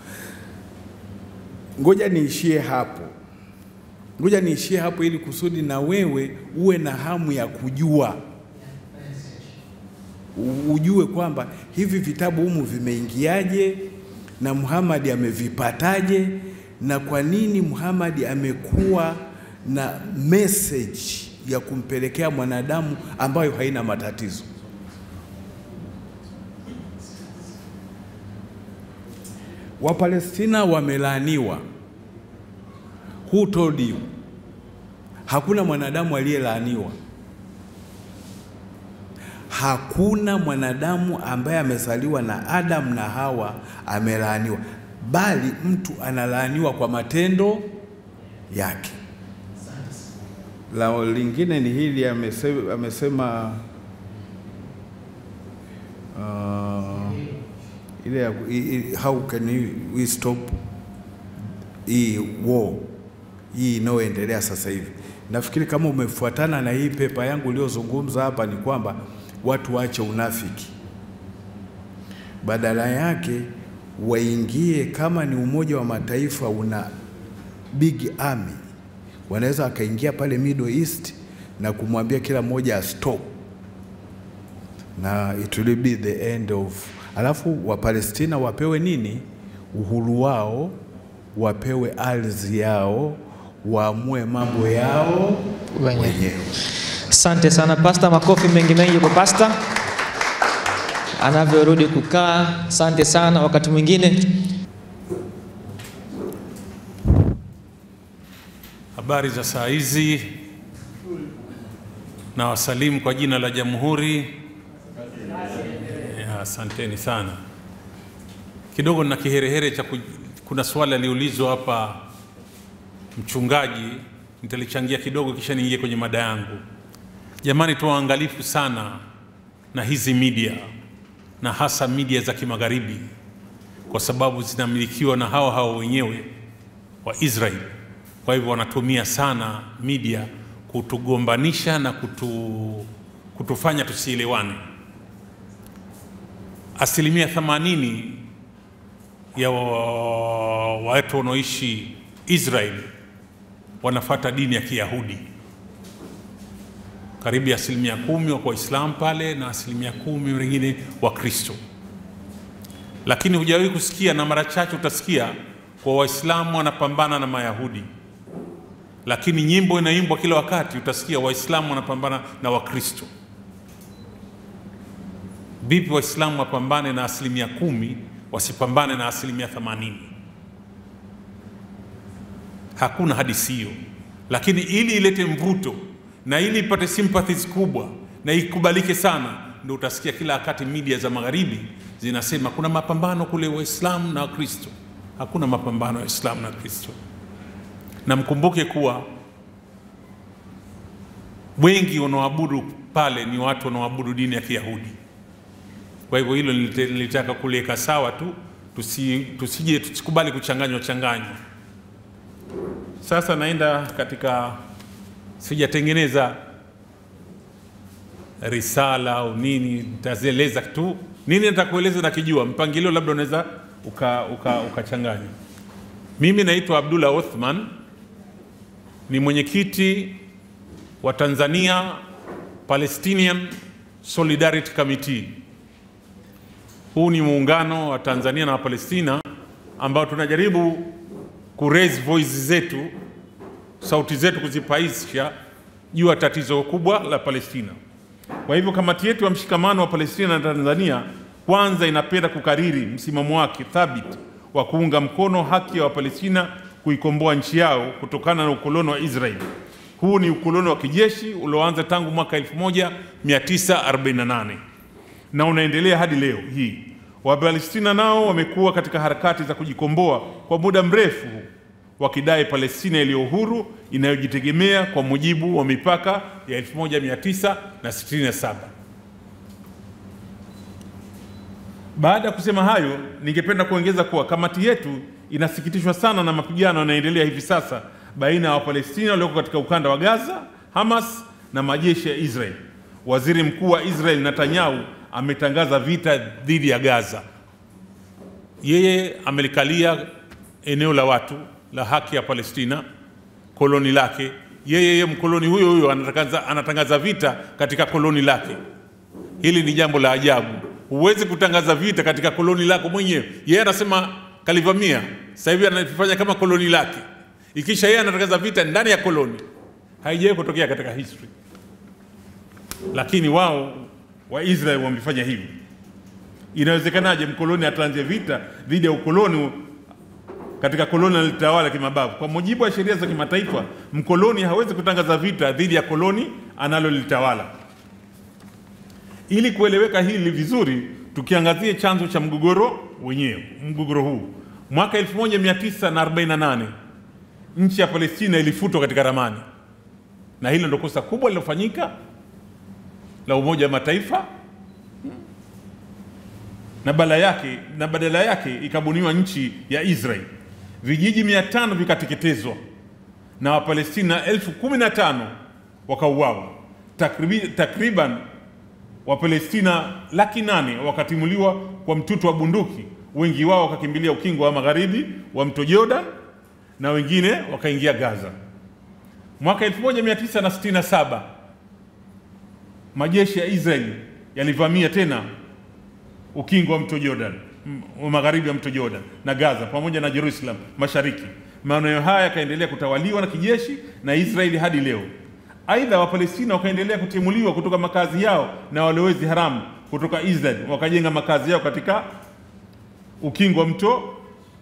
Speaker 2: Ngoja niishie hapo, ngoja niishie hapo ili kusudi na wewe uwe na hamu ya kujua u- ujue kwamba hivi vitabu humu vimeingiaje na Muhammad amevipataje na kwa nini Muhammad amekuwa na message ya kumpelekea mwanadamu ambayo haina matatizo. Wapalestina wamelaaniwa. Who told you? Hakuna mwanadamu aliyelaaniwa. Hakuna mwanadamu ambaye amezaliwa na Adam na Hawa amelaaniwa, bali mtu analaaniwa kwa matendo yake. La lingine ni hili amesema, amesema uh, ile ya- i- i- how can we- we stop hii war hii inayoendelea sasa hivi. Nafikiri kama umefuatana na hii pepa yangu iliyozungumza hapa, ni kwamba watu waache unafiki, badala yake waingie. Kama ni Umoja wa Mataifa una big army, wanaweza wakaingia pale Middle East na kumwambia kila mmoja stop, na it will be the end of. Alafu Wapalestina wapewe nini? Uhuru wao, wapewe ardhi yao, waamue mambo yao
Speaker 1: Wenyewe.
Speaker 2: wenyewe.
Speaker 1: Asante sana pasta, makofi mengi mengi kwa pasta anavyorudi kukaa. Asante sana. Wakati mwingine
Speaker 7: Habari za saa hizi, na wasalimu kwa jina la Jamhuri. Ya, Asanteni sana. Kidogo nina kiherehere cha ku, kuna swali aliulizwa hapa mchungaji, nitalichangia kidogo kisha niingie kwenye mada yangu. Jamani, tuwe waangalifu sana na hizi media na hasa media za kimagharibi, kwa sababu zinamilikiwa na hao hao wenyewe wa Israel. Kwa hivyo wanatumia sana media kutugombanisha na kutu, kutufanya tusielewane. Asilimia 80 ya wa- watu wanaoishi Israel wanafata dini ya Kiyahudi, karibu ya asilimia kumi wako Waislamu pale na asilimia kumi wengine Wakristo lakini hujawahi kusikia na mara chache utasikia kwa Waislamu wanapambana na Mayahudi, lakini nyimbo inaimbwa kila wakati, utasikia Waislamu wanapambana na Wakristo. Vipi Waislamu wapambane na asilimia kumi wasipambane na asilimia themanini? Hakuna hadithi hiyo, lakini ili ilete mvuto na ili ipate sympathies kubwa na ikubalike sana, ndio utasikia kila wakati media za magharibi zinasema kuna mapambano kule Waislamu na Wakristo. Hakuna mapambano ya Waislamu na Wakristo, na mkumbuke kuwa wengi wanaoabudu pale ni watu wanaoabudu dini ya Kiyahudi. Kwa hivyo hilo nilite- nilitaka kuliweka sawa tu, tusi, tusije tusikubali kuchanganywa changanywa. Sasa naenda katika, sijatengeneza risala au nini, nitazieleza tu nini nitakueleza nakijua, mpangilio labda unaweza ukachanganya uka, ukachanganya. Mimi naitwa Abdullah Othman, ni mwenyekiti wa Tanzania Palestinian Solidarity Committee. Huu ni muungano wa Tanzania na Wapalestina ambao tunajaribu ku raise voice zetu, sauti zetu kuzipaisha juu ya tatizo kubwa la Palestina. Kwa hivyo kamati yetu ya mshikamano wa Palestina na Tanzania kwanza inapenda kukariri msimamo wake thabiti wa kuunga mkono haki ya Wapalestina kuikomboa nchi yao kutokana na ukoloni wa Israeli. Huu ni ukoloni wa kijeshi ulioanza tangu mwaka 1948 na unaendelea hadi leo hii. Wapalestina nao wamekuwa katika harakati za kujikomboa kwa muda mrefu, wakidai Palestina iliyo huru inayojitegemea kwa mujibu wa mipaka ya 1967. Baada ya kusema hayo, ningependa kuongeza kuwa kamati yetu inasikitishwa sana na mapigano yanayoendelea hivi sasa baina ya Wapalestina walioko katika ukanda wa Gaza, Hamas na majeshi ya Israel. Waziri Mkuu wa Israel Netanyahu ametangaza vita dhidi ya Gaza. Yeye amelikalia eneo la watu la haki ya Palestina, koloni lake. Yeye yeye mkoloni huyo huyo anatangaza, anatangaza vita katika koloni lake. Hili ni jambo la ajabu. Huwezi kutangaza vita katika koloni lako mwenyewe. Yeye anasema kalivamia, sasa hivi anafanya kama koloni lake, ikisha yeye anatangaza vita ndani ya koloni. Haijawahi kutokea katika history, lakini wao wa Israel wamefanya hivi. Inawezekanaje mkoloni ataanzia vita dhidi ya ukoloni katika koloni alitawala kimabavu? Kwa mujibu wa sheria za kimataifa, mkoloni hawezi kutangaza vita dhidi ya koloni analolitawala. Ili kueleweka hili vizuri, tukiangazie chanzo cha mgogoro wenyewe. Mgogoro huu mwaka 1948 nchi ya Palestina ilifutwa katika ramani, na hilo ndio kosa kubwa lilofanyika la Umoja wa Mataifa, na badala yake na badala yake ikabuniwa nchi ya Israel. Vijiji mia tano vikateketezwa na Wapalestina elfu kumi na tano wakauawa. Takribi- Takriban Wapalestina laki nane wakatimuliwa kwa mtutu wa bunduki, wengi wao wakakimbilia ukingo wa magharibi wa mto Jordan na wengine wakaingia Gaza. Mwaka 1967 majeshi ya Israeli yalivamia tena ukingo wa mto Jordan m- wa magharibi wa mto Jordan na Gaza pamoja na Jerusalem mashariki. Maeneo haya yakaendelea kutawaliwa na kijeshi na Israeli hadi leo. Aidha, Wapalestina wakaendelea kutimuliwa kutoka makazi yao na walowezi haramu kutoka Israel, wakajenga makazi yao katika ukingo wa mto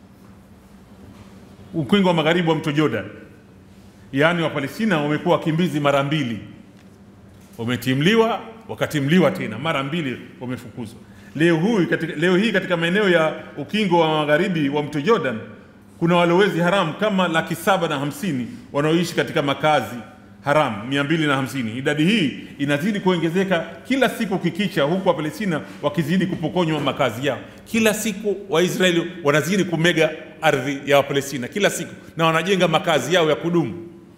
Speaker 7: ukingo wa magharibi wa mto Jordan. Yaani Wapalestina wamekuwa wakimbizi mara mbili wametimliwa wakatimliwa tena mara mbili wamefukuzwa. Leo hii katika, leo hii katika maeneo ya ukingo wa magharibi wa mto Jordan kuna walowezi haramu kama laki saba na hamsini wanaoishi katika makazi haramu mia mbili na hamsini. Idadi hii inazidi kuongezeka kila siku kikicha, huku Wapalestina wakizidi kupokonywa makazi yao. Kila siku Waisraeli wanazidi kumega ardhi ya Wapalestina kila siku, na wanajenga makazi yao ya kudumu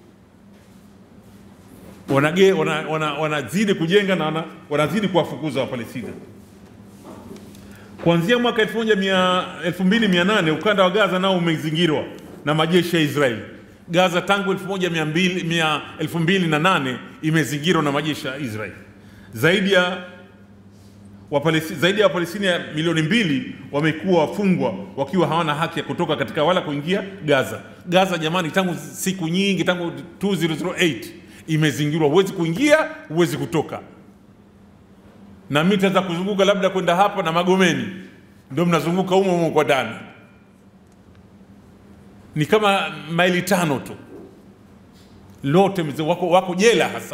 Speaker 7: wanage, wana, wana, wanazidi kujenga na wana, wanazidi kuwafukuza Wapalestina. Kuanzia mwaka 1100 2800 ukanda wa Gaza nao umezingirwa na majeshi ya Israeli. Gaza tangu 1200 2008 imezingirwa na majeshi ya Israeli. Zaidi ya Wapalestina, zaidi ya Wapalestina milioni mbili wamekuwa wafungwa wakiwa hawana haki ya kutoka katika wala kuingia Gaza. Gaza jamani, tangu siku nyingi, tangu 2008 imezingirwa, huwezi kuingia, huwezi kutoka. Na mita za kuzunguka labda kwenda hapa na Magomeni, ndio mnazunguka humo humo kwa ndani, ni kama maili tano tu, lote mzee wako, wako jela hasa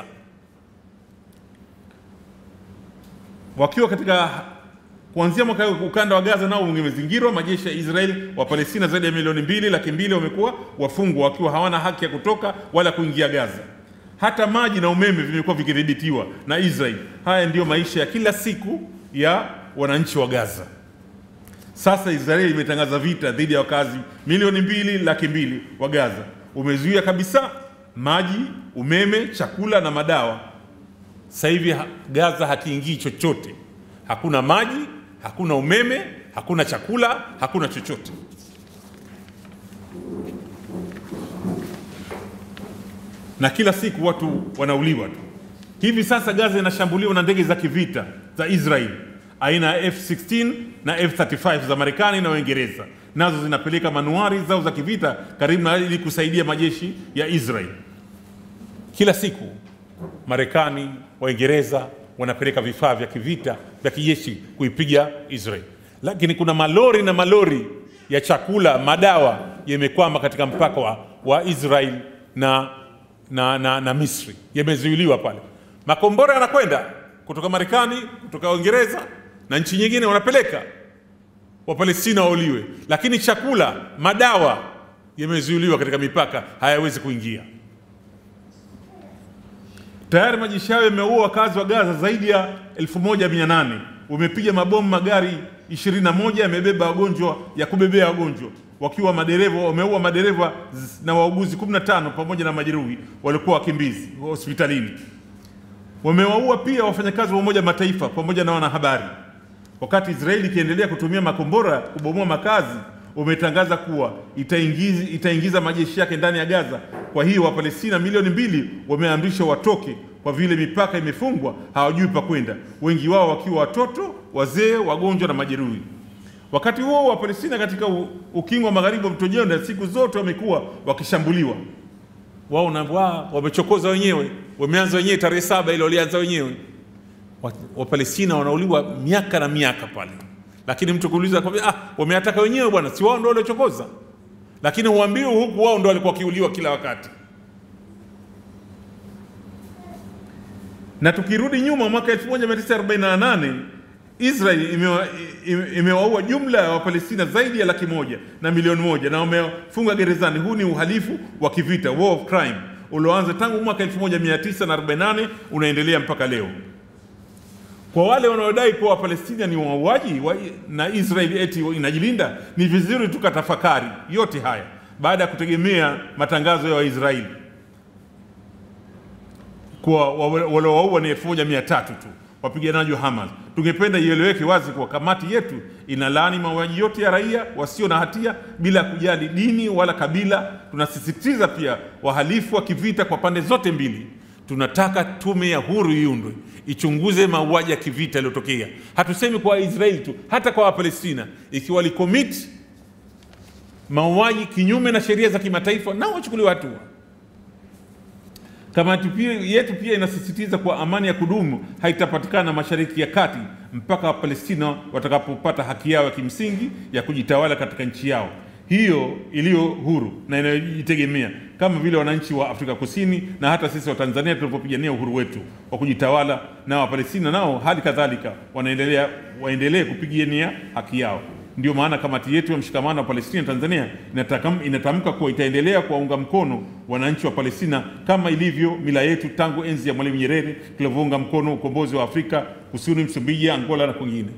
Speaker 7: wakiwa katika kuanzia mwaka huu ukanda wa Gaza nao umezingirwa. Majeshi ya Israeli wa Palestina zaidi ya milioni mbili laki mbili wamekuwa wafungwa wakiwa hawana haki ya kutoka wala kuingia Gaza. Hata maji na umeme vimekuwa vikidhibitiwa na Israeli. Haya ndiyo maisha ya kila siku ya wananchi wa Gaza. Sasa Israeli imetangaza vita dhidi ya wakazi milioni mbili laki mbili wa Gaza, umezuia kabisa maji, umeme, chakula na madawa sasa hivi ha- Gaza hakiingii chochote, hakuna maji, hakuna umeme, hakuna chakula, hakuna chochote. Na kila siku watu wanauliwa tu. Hivi sasa Gaza inashambuliwa na ndege za kivita za Israel aina ya F16 na F35 za Marekani na Uingereza, nazo zinapeleka manuari zao za kivita karibu na ili kusaidia majeshi ya Israel. Kila siku Marekani, Waingereza wanapeleka vifaa vya kivita vya kijeshi kuipiga Israel, lakini kuna malori na malori ya chakula, madawa yamekwama katika mpaka wa, wa Israel na, na, na, na Misri, yamezuiliwa pale. Makombora yanakwenda kutoka Marekani, kutoka Uingereza na nchi nyingine, wanapeleka Wapalestina wauliwe, lakini chakula, madawa yamezuiliwa katika mipaka, hayawezi kuingia. Tayari majeshi hayo yameua wakazi wa Gaza zaidi ya 1800 wamepiga mabomu magari 21 yamebeba wagonjwa ya kubebea wagonjwa wakiwa madereva wameua madereva z- na wauguzi 15 pamoja na majeruhi walikuwa wakimbizi hospitalini. Wamewaua pia wafanyakazi wa Umoja wa Mataifa pamoja na wanahabari. Wakati Israeli ikiendelea kutumia makombora kubomoa makazi, umetangaza kuwa itaingiza, itaingiza majeshi yake ndani ya Gaza. Kwa hiyo Wapalestina milioni mbili wameamrishwa watoke kwa kwa vile mipaka imefungwa, hawajui pa kwenda, wengi wao wakiwa watoto, wazee, wagonjwa na majeruhi. Wakati huo wa Palestina katika u- ukingo wa magharibi wa mto Jordan siku zote wamekuwa wakishambuliwa. Wao na wao wamechokoza wenyewe, wameanza wenyewe tarehe saba ile walianza wenyewe. Wa- Wapalestina wanauliwa miaka na miaka pale, lakini mtu kuuliza kwamba ah, wameataka wenyewe bwana, si wao ndio waliochokoza, lakini huambiwi huku wao ndio walikuwa wakiuliwa kila wakati. na tukirudi nyuma mwaka 1948 Israel imewa- ime- imewaua jumla ya Wapalestina zaidi ya laki moja na milioni moja na wamefunga gerezani. Huu ni uhalifu wa kivita, war of crime, ulioanza tangu mwaka 1948 unaendelea mpaka leo. Kwa wale wanaodai kuwa Wapalestina ni wauaji wa, na Israel eti inajilinda, ni vizuri tukatafakari yote haya baada ya kutegemea matangazo ya Waisraeli kuwa wa- waliowaua ni elfu moja mia tatu tu wapiganaji wa Hamas. Tungependa ieleweke wazi kuwa kamati yetu inalaani mauaji yote ya raia wasio na hatia bila kujali dini wala kabila. Tunasisitiza pia wahalifu wa kivita kwa pande zote mbili. Tunataka tume ya huru iundwe ichunguze mauaji ya kivita yaliyotokea. Hatusemi kwa Waisraeli tu, hata kwa Wapalestina, ikiwa walicommit mauaji kinyume na sheria za kimataifa, nao wachukuliwe hatua. Kamati pia yetu pia inasisitiza kuwa amani ya kudumu haitapatikana Mashariki ya Kati mpaka Wapalestina watakapopata haki yao ya kimsingi ya kujitawala katika nchi yao hiyo iliyo huru na inayojitegemea kama vile wananchi wa Afrika Kusini na hata sisi wa Tanzania tulivyopigania uhuru wetu wa kujitawala, na Wapalestina nao hali kadhalika wanaendelea waendelee kupigania haki yao. Ndio maana kamati yetu ya mshikamano wa Palestina Tanzania inatakam- inatamka kuwa itaendelea kuwaunga mkono wananchi wa Palestina kama ilivyo mila yetu tangu enzi ya Mwalimu Nyerere tulivyounga mkono ukombozi wa Afrika Kusini, Msumbiji, Angola na kwingine.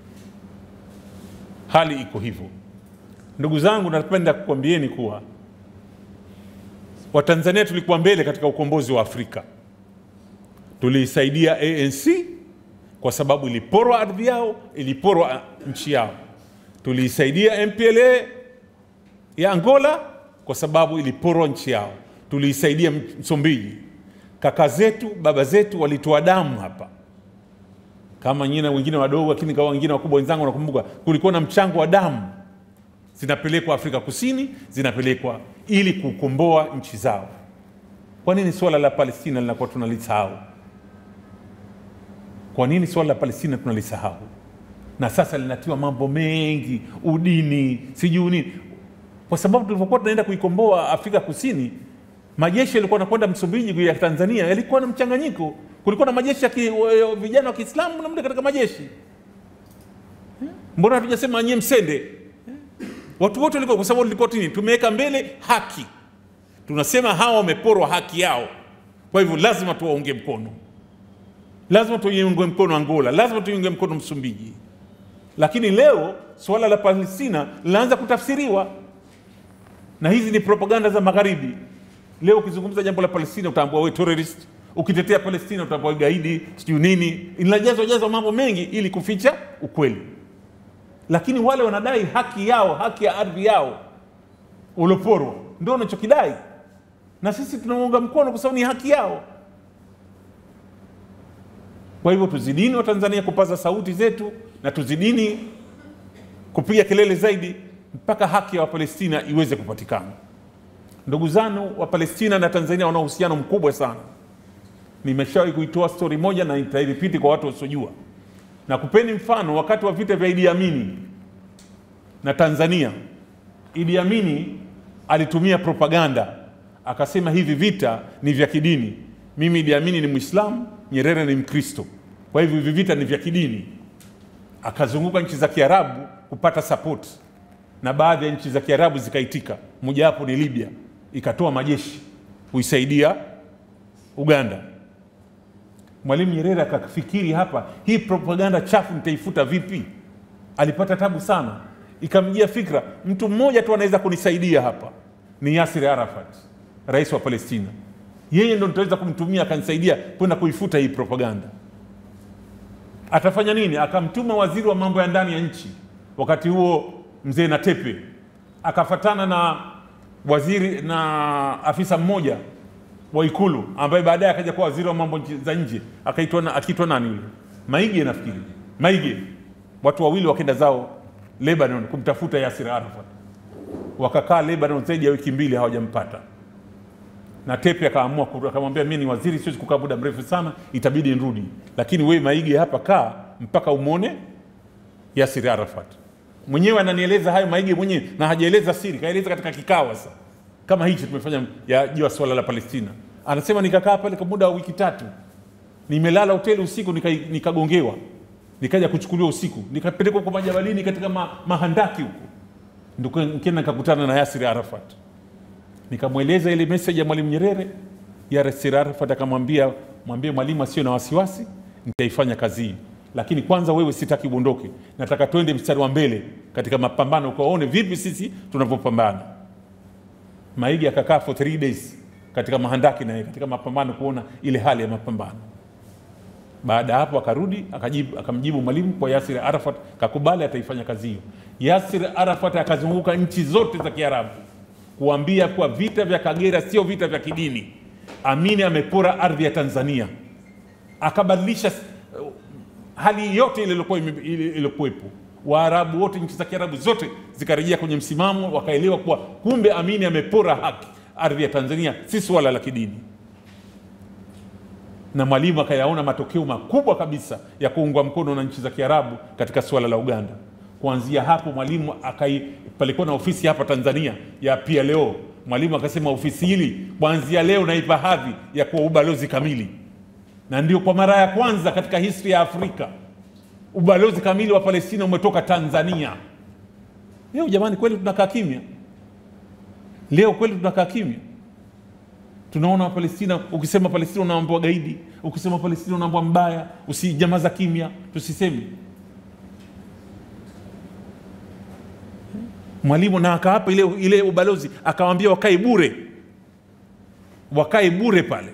Speaker 7: Hali iko hivyo. Ndugu zangu, napenda kukwambieni kuwa Watanzania tulikuwa mbele katika ukombozi wa Afrika. Tuliisaidia ANC kwa sababu iliporwa ardhi yao, iliporwa nchi yao. Tuliisaidia MPLA ya Angola kwa sababu iliporwa nchi yao. Tuliisaidia Msumbiji. Kaka zetu, baba zetu walitoa damu hapa, kama nyinyi na wengine wadogo, lakini kama wengine wakubwa wenzangu, nakumbuka kulikuwa na mchango wa damu zinapelekwa Afrika Kusini, zinapelekwa ili kukomboa nchi zao. Kwa nini suala la Palestina linakuwa tunalisahau? Kwa nini suala la Palestina tunalisahau? Na sasa linatiwa mambo mengi, udini, sijui nini, kwa sababu tulivyokuwa tunaenda kuikomboa Afrika Kusini, majeshi yalikuwa yanakwenda Msumbiji ya Tanzania yalikuwa na mchanganyiko. Kulikuwa na majeshi ya ki, wa- vijana wa Kiislamu na mle katika majeshi. Mbona hatujasema nyie msende? Watu wote walikuwa, kwa sababu tulikuwa tini, tumeweka mbele haki. Tunasema hawa wameporwa haki yao, kwa hivyo lazima tuwaunge mkono, lazima tuiunge mkono Angola, lazima tuiunge mkono Msumbiji. Lakini leo suala la Palestina linaanza kutafsiriwa, na hizi ni propaganda za Magharibi. Leo ukizungumza jambo la Palestina utaambua we terrorist, ukitetea Palestina utaambua gaidi, sijui nini. Inajazwa jazwa mambo mengi ili kuficha ukweli lakini wale wanadai haki yao, haki ya ardhi yao ulioporwa, ndio wanachokidai, na sisi tunaunga mkono kwa sababu ni haki yao. Kwa hivyo tuzidini wa Tanzania kupaza sauti zetu na tuzidini kupiga kelele zaidi mpaka haki ya Wapalestina iweze kupatikana. Ndugu zangu wa Palestina na Tanzania wana uhusiano mkubwa sana. Nimeshawahi kuitoa stori moja na nitairipiti kwa watu wasiojua na kupeni mfano wakati wa vita vya Idi Amini na Tanzania. Idi Amini alitumia propaganda akasema hivi vita ni vya kidini. Mimi Idi Amini ni Mwislamu, Nyerere ni Mkristo, kwa hivyo hivi vita ni vya kidini. Akazunguka nchi za Kiarabu kupata support, na baadhi ya nchi za Kiarabu zikaitika, mojawapo ni Libya, ikatoa majeshi kuisaidia Uganda. Mwalimu Nyerere akafikiri hapa, hii propaganda chafu nitaifuta vipi? Alipata tabu sana, ikamjia fikra, mtu mmoja tu anaweza kunisaidia hapa, ni Yasir Arafat, rais wa Palestina. Yeye ndo nitaweza kumtumia akanisaidia kwenda kuifuta hii propaganda. Atafanya nini? Akamtuma waziri wa mambo ya ndani ya nchi, wakati huo mzee Natepe, akafatana na waziri na afisa mmoja wa Ikulu ambaye baadaye akaja kuwa waziri wa mambo nchi- za nje akaitwa na, akiitwa nani yule Maige nafikiri Maige, watu wawili wakenda zao Lebanon kumtafuta Yasir Arafat, wakakaa Lebanon zaidi ya wiki mbili hawajampata na Tepe akaamua ku- akamwambia, mimi ni waziri, siwezi kukaa muda mrefu sana, itabidi nirudi, lakini wewe Maige hapa kaa mpaka umwone Yasir Arafat. Mwenyewe ananieleza hayo Maige mwenyewe, na hajaeleza siri, kaeleza katika kikao sasa kama hichi tumefanya ya juu ya swala la Palestina. Anasema nikakaa pale kwa muda wa wiki tatu, nimelala hoteli usiku, nika- nikagongewa, nikaja kuchukuliwa usiku, nikapelekwa kwa majabalini katika ma, mahandaki huko, ndio nikaenda nikakutana na Yasir Arafat nikamweleza ile message ya Mwalimu Nyerere. Yasir Arafat akamwambia, mwambie mwalimu asiwe na wasiwasi, nitaifanya kazi hii, lakini kwanza wewe sitaki uondoke, nataka twende mstari wa mbele katika mapambano, ukaone vipi sisi tunavyopambana. Maigi akakaa for three days katika mahandaki naye katika mapambano, kuona ile hali ya mapambano. Baada ya hapo akarudi akajibu, akamjibu mwalimu kwa Yasir Arafat, kakubali ataifanya kazi hiyo. Yasir Arafat akazunguka nchi zote za Kiarabu kuambia kuwa vita vya Kagera sio vita vya kidini. Amini amepora ardhi ya Tanzania, akabadilisha uh, hali yote ile iliyokuwa ime- ile- iliyokuwepo. Waarabu wote, nchi za Kiarabu zote zikarejea kwenye msimamo, wakaelewa kuwa kumbe Amini amepora haki ardhi ya Tanzania, si suala la kidini na Mwalimu akayaona matokeo makubwa kabisa ya kuungwa mkono na nchi za Kiarabu katika suala la Uganda. Kuanzia hapo Mwalimu akai, palikuwa na ofisi hapa Tanzania ya PLO. Mwalimu akasema ofisi hili kuanzia leo naipa hadhi ya kuwa ubalozi kamili, na ndio kwa mara ya kwanza katika historia ya Afrika ubalozi kamili wa Palestina umetoka Tanzania. Leo jamani, kweli tunakaa kimya? Leo kweli tunakaa kimya? tunaona Wapalestina, ukisema Palestina unaambua gaidi, ukisema Palestina unaambua mbaya, usijamaza kimya, tusiseme. Mwalimu na akaapa ile, ile ubalozi akawaambia wakae bure, wakae bure pale.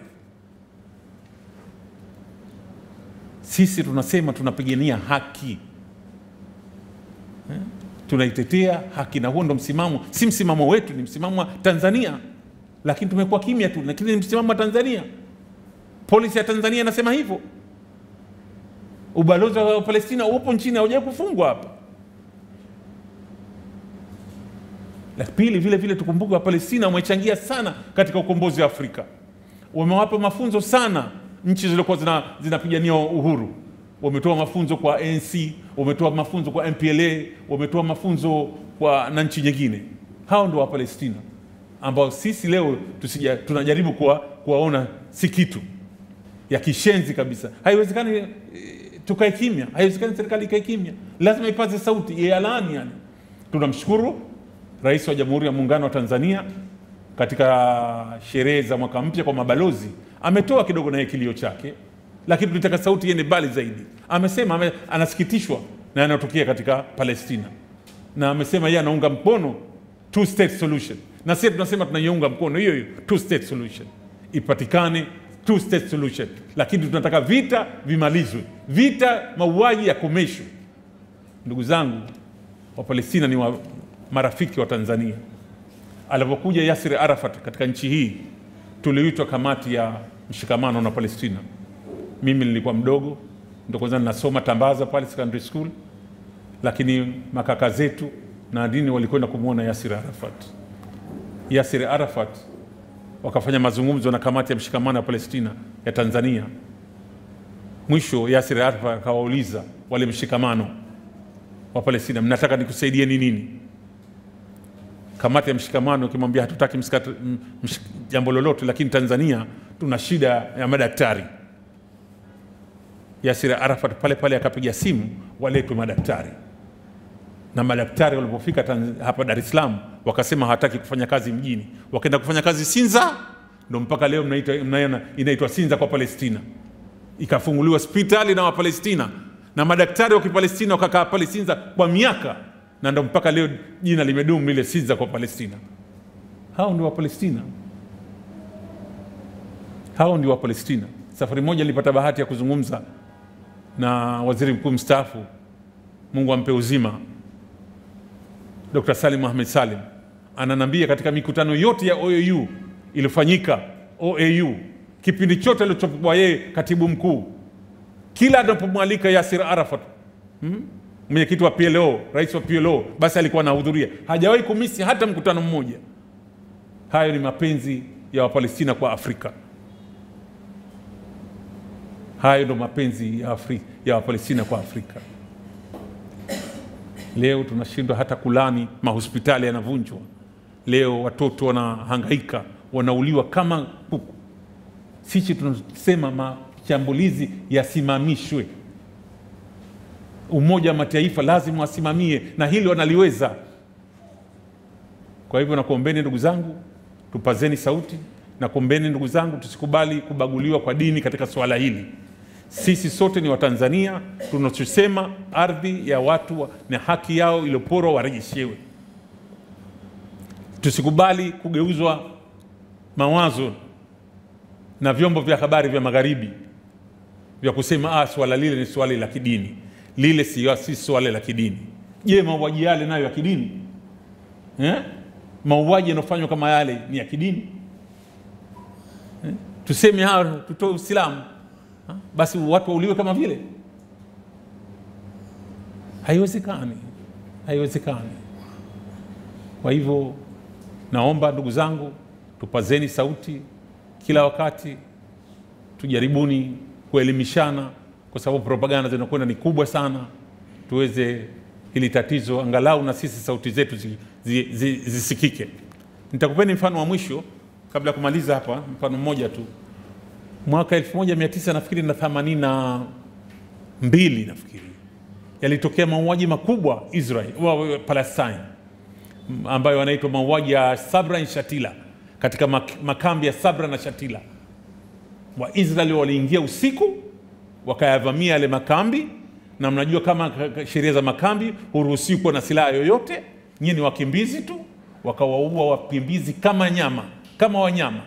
Speaker 7: Sisi tunasema tunapigania haki eh? tunaitetea haki, na huo ndo msimamo, si msimamo wetu, ni msimamo wa Tanzania lakini tumekuwa kimya tu, lakini ni msimamo wa Tanzania. Polisi ya Tanzania inasema hivyo. Ubalozi wa Palestina upo nchini, haujawahi kufungwa hapa. La pili, vile vile tukumbuke, Wapalestina wamechangia sana katika ukombozi wa Afrika, wamewapa mafunzo sana nchi zilizokuwa zina- zinapigania uhuru. Wametoa mafunzo kwa ANC, wametoa mafunzo kwa MPLA, wametoa mafunzo kwa na nchi nyingine. Hao ndio Wapalestina ambao sisi leo tusija, tunajaribu kuwa, kuwaona si kitu ya kishenzi kabisa. Haiwezekani eh, tukae kimya, haiwezekani serikali ikae kimya, lazima ipaze sauti ialani. Yani tunamshukuru Rais wa Jamhuri ya Muungano wa Tanzania katika sherehe za mwaka mpya kwa mabalozi, ametoa kidogo naye kilio chake, lakini tunataka sauti iende mbali zaidi. Amesema ame, anasikitishwa na yanayotokea katika Palestina na amesema yeye anaunga mkono two state solution, na sisi tunasema tunaiunga mkono hiyo hiyo two state solution, ipatikane two state solution, lakini tunataka vita vimalizwe, vita mauaji yakomeshwe. Ndugu zangu, Wapalestina ni wa marafiki wa Tanzania. Alipokuja Yasir Arafat katika nchi hii, tuliitwa kamati ya mshikamano na Palestina. Mimi nilikuwa mdogo, ndo kwanza ninasoma Tambaza pale secondary school, lakini makaka zetu na dini walikwenda kumwona Yasir Arafat. Yasir Arafat wakafanya mazungumzo na kamati ya mshikamano ya Palestina ya Tanzania. Mwisho Yasir Arafat akawauliza wale mshikamano wa Palestina, mnataka nikusaidieni nini? Kamati ya mshikamano ikimwambia hatutaki msikata- m- msh- jambo lolote, lakini Tanzania tuna shida ya madaktari. Yasir Arafat pale pale akapiga simu waletwe madaktari na madaktari walipofika Tanz- hapa Dar es Salaam wakasema hawataki kufanya kazi mjini, wakaenda kufanya kazi Sinza, ndo mpaka leo mnaita- mnaiona inaitwa Sinza kwa Palestina. Ikafunguliwa hospitali na Wapalestina na madaktari wa Kipalestina wakakaa pale Sinza kwa miaka, na ndo mpaka leo jina limedumu lile Sinza kwa Palestina. Hao ndio Wapalestina, hao ndio Wapalestina. Safari moja nilipata bahati ya kuzungumza na waziri mkuu mstaafu, Mungu ampe uzima, Dr. Salim Ahmed Salim ananambia katika mikutano yote ya OAU iliyofanyika OAU kipindi chote alichokuwa yeye katibu mkuu, kila anapomwalika Yasir Arafat hmm? mwenyekiti wa PLO, rais wa PLO, basi alikuwa anahudhuria, hajawahi kumisi hata mkutano mmoja. Hayo ni mapenzi ya Wapalestina kwa Afrika. Hayo ndo mapenzi ya, Afri, ya Wapalestina kwa Afrika. Leo tunashindwa hata kulani, mahospitali yanavunjwa. Leo watoto wanahangaika, wanauliwa kama kuku. Sisi tunasema mashambulizi yasimamishwe. Umoja wa Mataifa lazima wasimamie, na hili wanaliweza. Kwa hivyo nakuombeni ndugu zangu, tupazeni sauti na kuombeni ndugu zangu, tusikubali kubaguliwa kwa dini katika suala hili. Sisi sote ni Watanzania, tunachosema ardhi ya watu wa- na haki yao iliyoporwa warejeshewe. Tusikubali kugeuzwa mawazo na vyombo vya habari vya magharibi vya kusema ah, swala lile ni swala la kidini. Lile si, si swala la kidini. Je, mauaji yale nayo ya kidini eh? Mauaji yanayofanywa kama yale ni ya kidini eh? Tuseme hawa tutoe Uislamu Ha? basi watu wauliwe kama vile? Haiwezekani, haiwezekani. Kwa hivyo naomba ndugu zangu, tupazeni sauti kila wakati, tujaribuni kuelimishana, kwa sababu propaganda zinakwenda ni kubwa sana, tuweze hili tatizo angalau na sisi sauti zetu zi- zi- zi- zisikike. Nitakupeni mfano wa mwisho kabla ya kumaliza hapa, mfano mmoja tu mwaka 1900 nafikiri na 82 nafikiri yalitokea mauaji makubwa Israel wa- wa- Palestine m- ambayo yanaitwa mauaji ya Sabra na Shatila katika mak- makambi ya Sabra na Shatila. Waisraeli waliingia usiku wakayavamia yale makambi, na mnajua kama k- k- sheria za makambi huruhusiwi kuwa na silaha yoyote, nyie ni wakimbizi tu, wakawaua wakimbizi kama nyama, kama wanyama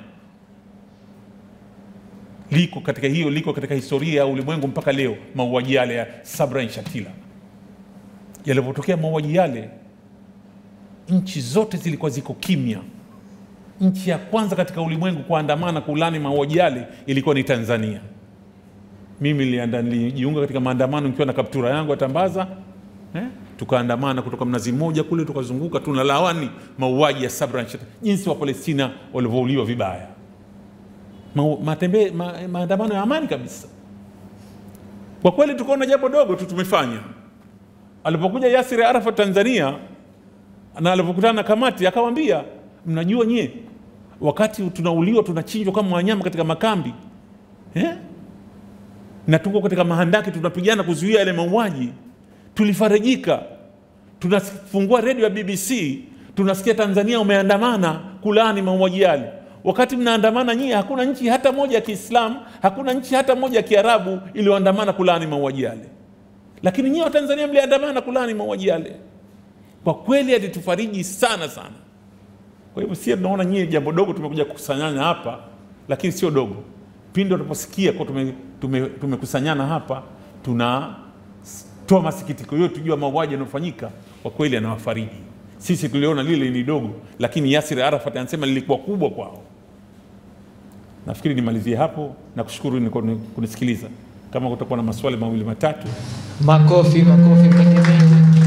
Speaker 7: liko katika hiyo liko katika historia ya ulimwengu mpaka leo, mauaji yale ya Sabra na Shatila. Yalipotokea mauaji yale, nchi zote zilikuwa ziko kimya. Nchi ya kwanza katika ulimwengu kuandamana kulani mauaji yale ilikuwa ni Tanzania. Mimi nilianda- nilijiunga katika maandamano nikiwa na kaptura yangu ya Tambaza eh? Tukaandamana kutoka Mnazi Mmoja kule tukazunguka, tunalawani mauaji ya Sabra na Shatila, jinsi wa Palestina walivyouliwa vibaya ma, matembe, ma, maandamano ya amani kabisa. Kwa kweli tukaona jambo dogo tu tumefanya. Alipokuja Yasir Arafat Tanzania na alipokutana na kamati akawambia, mnajua nyie, wakati tunauliwa tunachinjwa kama wanyama katika makambi eh? na tuko katika mahandaki tunapigana kuzuia yale mauaji, tulifarajika. Tunafungua redio ya BBC tunasikia Tanzania umeandamana kulani mauaji yale. Wakati mnaandamana nyie, hakuna nchi hata moja ya Kiislamu, hakuna nchi hata moja ya Kiarabu iliyoandamana kulani mauaji yale, lakini nyie Watanzania mliandamana kulani mauaji yale. Kwa kweli alitufariji sana sana. Kwa hivyo sie tunaona nyie jambo dogo tumekuja kukusanyana hapa, lakini sio dogo. Pindi tunaposikia kwa tume, tume, tumekusanyana hapa, tunatoa masikitiko yetu juu ya mauaji yanayofanyika, kwa kweli anawafariji. Sisi tuliona lile ni dogo, lakini Yasir Arafat anasema lilikuwa kubwa kwao. Nafikiri nimalizie hapo na kushukuru ni kunisikiliza. Kama kutakuwa na maswali mawili matatu,
Speaker 1: Makofi, makofi mengi mengi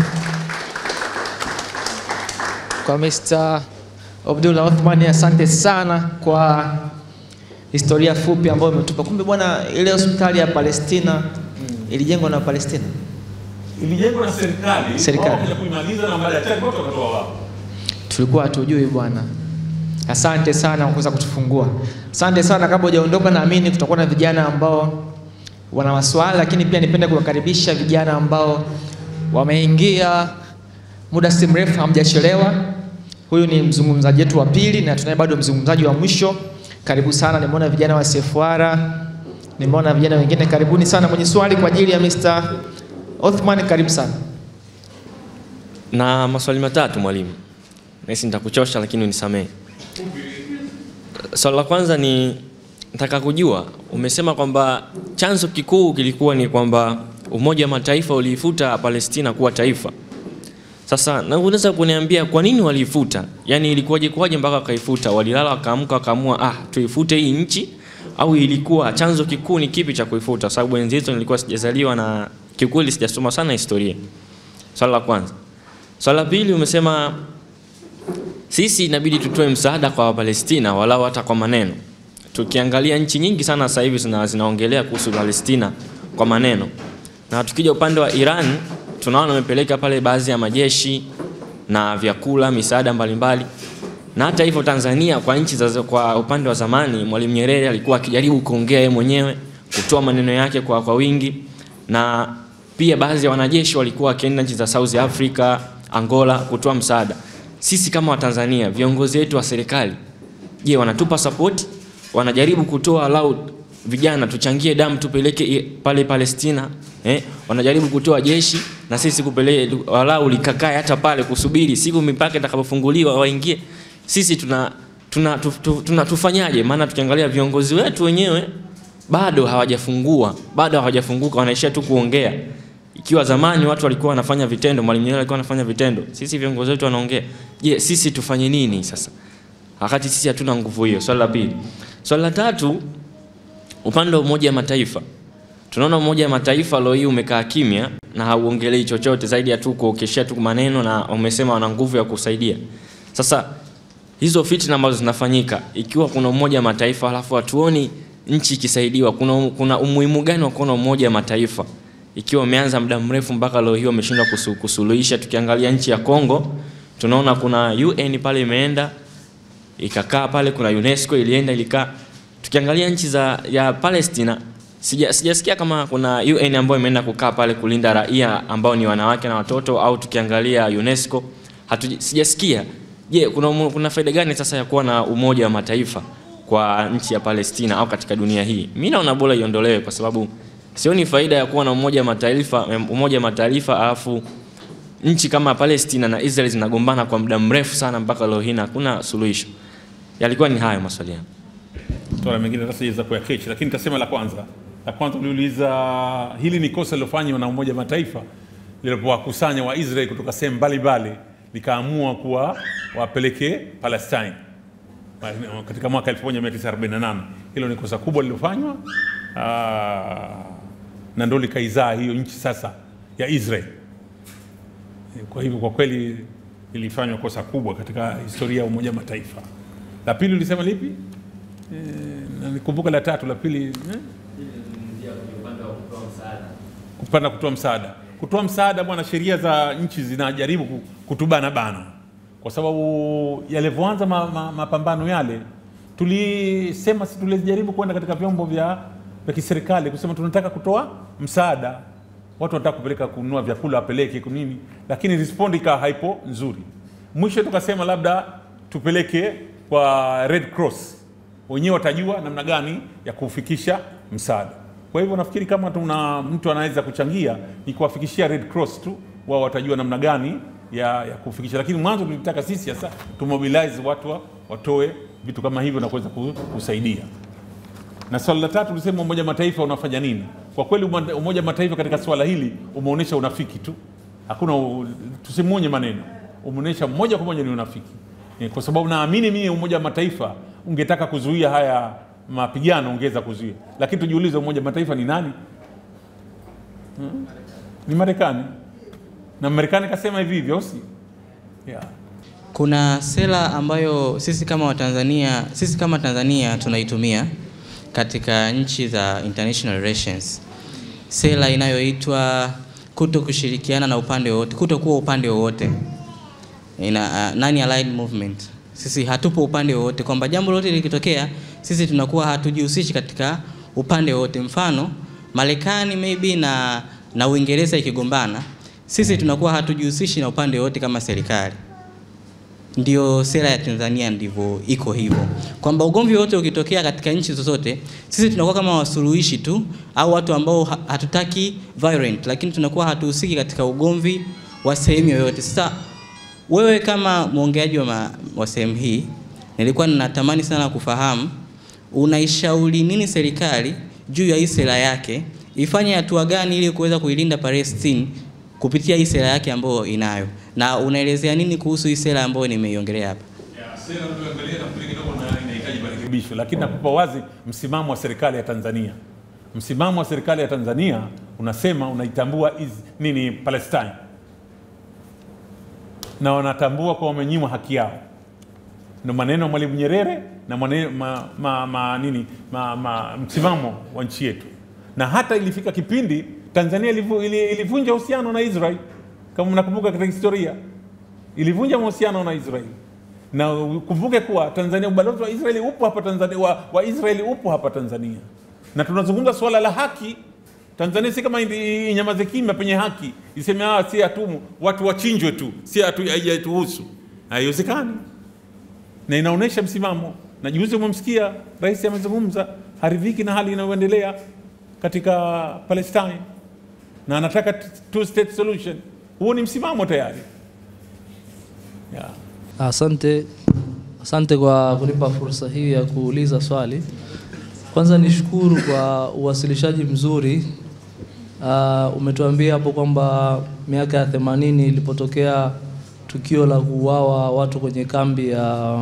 Speaker 1: kwa Mr. Abdullah Othman, asante sana kwa historia fupi ambayo umetupa. Kumbe bwana, ile hospitali ya Palestina ilijengwa na Palestina.
Speaker 7: ilijengwa na serikali,
Speaker 1: Serikali.
Speaker 7: wao wakaja kuimaliza na baada ya chake wote wakatoa wao.
Speaker 1: tulikuwa hatujui bwana. Asante sana kwa kuweza kutufungua. Asante sana. Kabla hujaondoka, naamini kutakuwa na vijana ambao wana maswali, lakini pia nipende kuwakaribisha vijana ambao wameingia muda si mrefu, hamjachelewa. Huyu ni mzungumzaji wetu wa pili na tunaye bado mzungumzaji wa mwisho. Karibu sana. Nimeona vijana wa CFR, nimeona vijana wengine. Karibuni sana. Mwenye swali kwa ajili ya Mr. Othman, karibu sana.
Speaker 4: na maswali matatu mwalimu. Nahisi nitakuchosha lakini unisamehe. Swali la kwanza ni nataka kujua, umesema kwamba chanzo kikuu kilikuwa ni kwamba Umoja wa Mataifa uliifuta Palestina kuwa taifa. Sasa na unaweza kuniambia kwa nini waliifuta? Yaani ilikuwaje kwaje mpaka wakaifuta? Walilala wakaamka wakaamua ah, tuifute hii nchi au ilikuwa chanzo kikuu ni kipi cha kuifuta? Sababu enzi hizo nilikuwa sijazaliwa na kiukweli sijasoma sana historia. Swala la kwanza. Swala la pili umesema sisi inabidi tutoe msaada kwa Wapalestina walau hata kwa maneno. Tukiangalia nchi nyingi sana sasa hivi zina, zinaongelea kuhusu Palestina kwa maneno, na tukija upande wa Iran tunaona wamepeleka pale baadhi ya majeshi na vyakula, misaada mbalimbali na hata hivyo Tanzania kwa nchi za kwa upande wa zamani, Mwalimu Nyerere alikuwa akijaribu kuongea yeye mwenyewe, kutoa maneno yake kwa, kwa wingi, na pia baadhi ya wanajeshi walikuwa wakienda nchi za South Africa, Angola kutoa msaada. Sisi kama Watanzania, viongozi wetu wa serikali, je, wanatupa support? Wanajaribu kutoa lau vijana tuchangie damu tupeleke i- pale Palestina eh? Wanajaribu kutoa jeshi na sisi kupeleke walau likakae hata pale kusubiri siku mipaka itakapofunguliwa waingie. Sisi tuna tuna, tu, tu, tuna tufanyaje? Maana tukiangalia viongozi wetu wenyewe bado hawajafungua, bado hawajafunguka, wanaishia tu kuongea. Ikiwa zamani watu walikuwa wanafanya vitendo, Mwalimu Nyerere alikuwa anafanya vitendo, sisi viongozi wetu wanaongea. Je, sisi tufanye nini sasa, wakati sisi hatuna nguvu hiyo? Swali la pili. Swali la tatu, upande wa Umoja wa Mataifa, tunaona Umoja wa Mataifa leo hii umekaa kimya na hauongelei chochote zaidi ya tu kuokeshea tu maneno, na wamesema wana nguvu ya kusaidia. Sasa hizo fitna ambazo zinafanyika, ikiwa kuna Umoja wa Mataifa halafu hatuoni nchi ikisaidiwa, kuna, kuna umuhimu gani wa kuona Umoja wa Mataifa ikiwa umeanza muda mrefu mpaka leo hii wameshindwa kusu, kusuluhisha? Tukiangalia nchi ya Kongo tunaona kuna UN pale imeenda ikakaa pale, kuna UNESCO ilienda ilikaa. Tukiangalia nchi za ya Palestina sija, sijasikia kama kuna UN ambayo imeenda kukaa pale kulinda raia ambao ni wanawake na watoto, au tukiangalia UNESCO hatu, sijasikia. Je, kuna, umu- kuna faida gani sasa ya kuwa na Umoja wa Mataifa kwa nchi ya Palestina au katika dunia hii? Mimi naona bora iondolewe kwa sababu sioni faida ya kuwa na Umoja wa Mataifa, Umoja wa Mataifa alafu nchi kama Palestina na Israel zinagombana kwa muda mrefu sana mpaka leo hii na hakuna suluhisho. Yalikuwa ni hayo maswali yangu.
Speaker 7: Swala mengine hata siweza kuyakechi, lakini nitasema la kwanza. La kwanza uliuliza, hili ni kosa lilofanywa na Umoja wa Mataifa lilipowakusanya Waisraeli kutoka sehemu mbalimbali likaamua kuwa wapeleke Palestine katika mwaka 1948. Hilo ni kosa kubwa lilofanywa, ah, na ndo likaizaa hiyo nchi sasa ya Israel. Kwa hivyo kwa kweli ilifanywa kosa kubwa katika historia ya Umoja wa Mataifa. La pili ulisema lipi? Na nikumbuka la tatu, la pili eh? kupanda kutoa msaada. Kutoa msaada bwana, sheria za nchi zinajaribu ku- kutubana bana, kwa sababu yalivyoanza ma, ma, mapambano yale, tulisema si tulijaribu kwenda katika vyombo vya vya kiserikali kusema tunataka kutoa msaada, watu wanataka kupeleka kununua vyakula wapeleke kunini, lakini respond ikawa haipo nzuri. Mwisho tukasema labda tupeleke kwa Red Cross, wenyewe watajua namna gani ya kufikisha msaada. Kwa hivyo nafikiri kama tuna mtu anaweza kuchangia ni kuwafikishia Red Cross tu, wao watajua namna gani ya, ya kufikisha, lakini mwanzo tulitaka sisi sasa tumobilize watu wa, watoe vitu kama hivyo na kuweza ku- kusaidia. Na swala la tatu ulisema Umoja wa Mataifa unafanya nini? Kwa kweli Umoja Umoja wa Mataifa katika swala hili umeonyesha unafiki tu, hakuna u- tusimuonye maneno, umeonyesha moja kwa moja ni unafiki, Eh, kwa sababu naamini mimi Umoja wa Mataifa ungetaka kuzuia haya mapigano ungeweza kuzuia, lakini tujiulize, Umoja wa Mataifa ni nani? Hmm? Ni Marekani, na Marekani kasema hivi hivyo, si yeah.
Speaker 5: Kuna sera ambayo sisi kama Watanzania, sisi kama Tanzania tunaitumia katika nchi za international relations, sera inayoitwa kuto kushirikiana na upande wowote, kuto kuwa upande wowote, ina uh, non aligned movement. Sisi hatupo upande wowote, kwamba jambo lolote likitokea sisi tunakuwa hatujihusishi katika upande wowote. Mfano Marekani maybe na na Uingereza ikigombana, sisi tunakuwa hatujihusishi na upande wowote kama serikali ndio sera ya Tanzania ndivyo iko hivyo, kwamba ugomvi wote ukitokea katika nchi zozote, sisi tunakuwa kama wasuluhishi tu au watu ambao ha- hatutaki violent, lakini tunakuwa hatuhusiki katika ugomvi wa sehemu yoyote. Sasa wewe kama mwongeaji wa, ma- wa sehemu hii, nilikuwa ninatamani sana kufahamu unaishauri nini serikali juu ya hii sera yake, ifanye hatua gani ili kuweza kuilinda Palestine kupitia hii sera yake ambayo inayo, na unaelezea nini kuhusu hii sera ambayo nimeiongelea hapa?
Speaker 7: Sera unayoangalia nafikiri kidogo na inahitaji marekebisho, lakini nakupa wazi msimamo wa serikali ya Tanzania. Msimamo wa serikali ya Tanzania unasema unaitambua is, nini Palestine na wanatambua kwa wamenyimwa haki yao. Ndio maneno ya Mwalimu Nyerere na maneno, ma, ma, ma, nini, ma, ma, msimamo wa nchi yetu, na hata ilifika kipindi Tanzania ilivu, ili- ilivunja uhusiano na Israel kama mnakumbuka katika historia, ilivunja mahusiano na Israel na ukumbuke kuwa Tanzania, ubalozi wa Israeli upo hapa Tanzania, wa, wa Israeli upo hapa Tanzania, na tunazungumza suala la haki. Tanzania si kama indi- inyamaze kimya penye haki, iseme ah, si hatumu watu wachinjwe tu, si hatu haijatuhusu. Haiwezekani, na inaonyesha msimamo. Na juzi umemsikia rais amezungumza, haridhiki na hali inayoendelea katika Palestine na anataka two state solution. Huo ni msimamo tayari yeah.
Speaker 8: Asante, asante kwa kunipa fursa hii ya kuuliza swali. Kwanza nishukuru kwa uwasilishaji mzuri. Uh, umetuambia hapo kwamba miaka ya themanini ilipotokea tukio la kuuawa watu kwenye kambi ya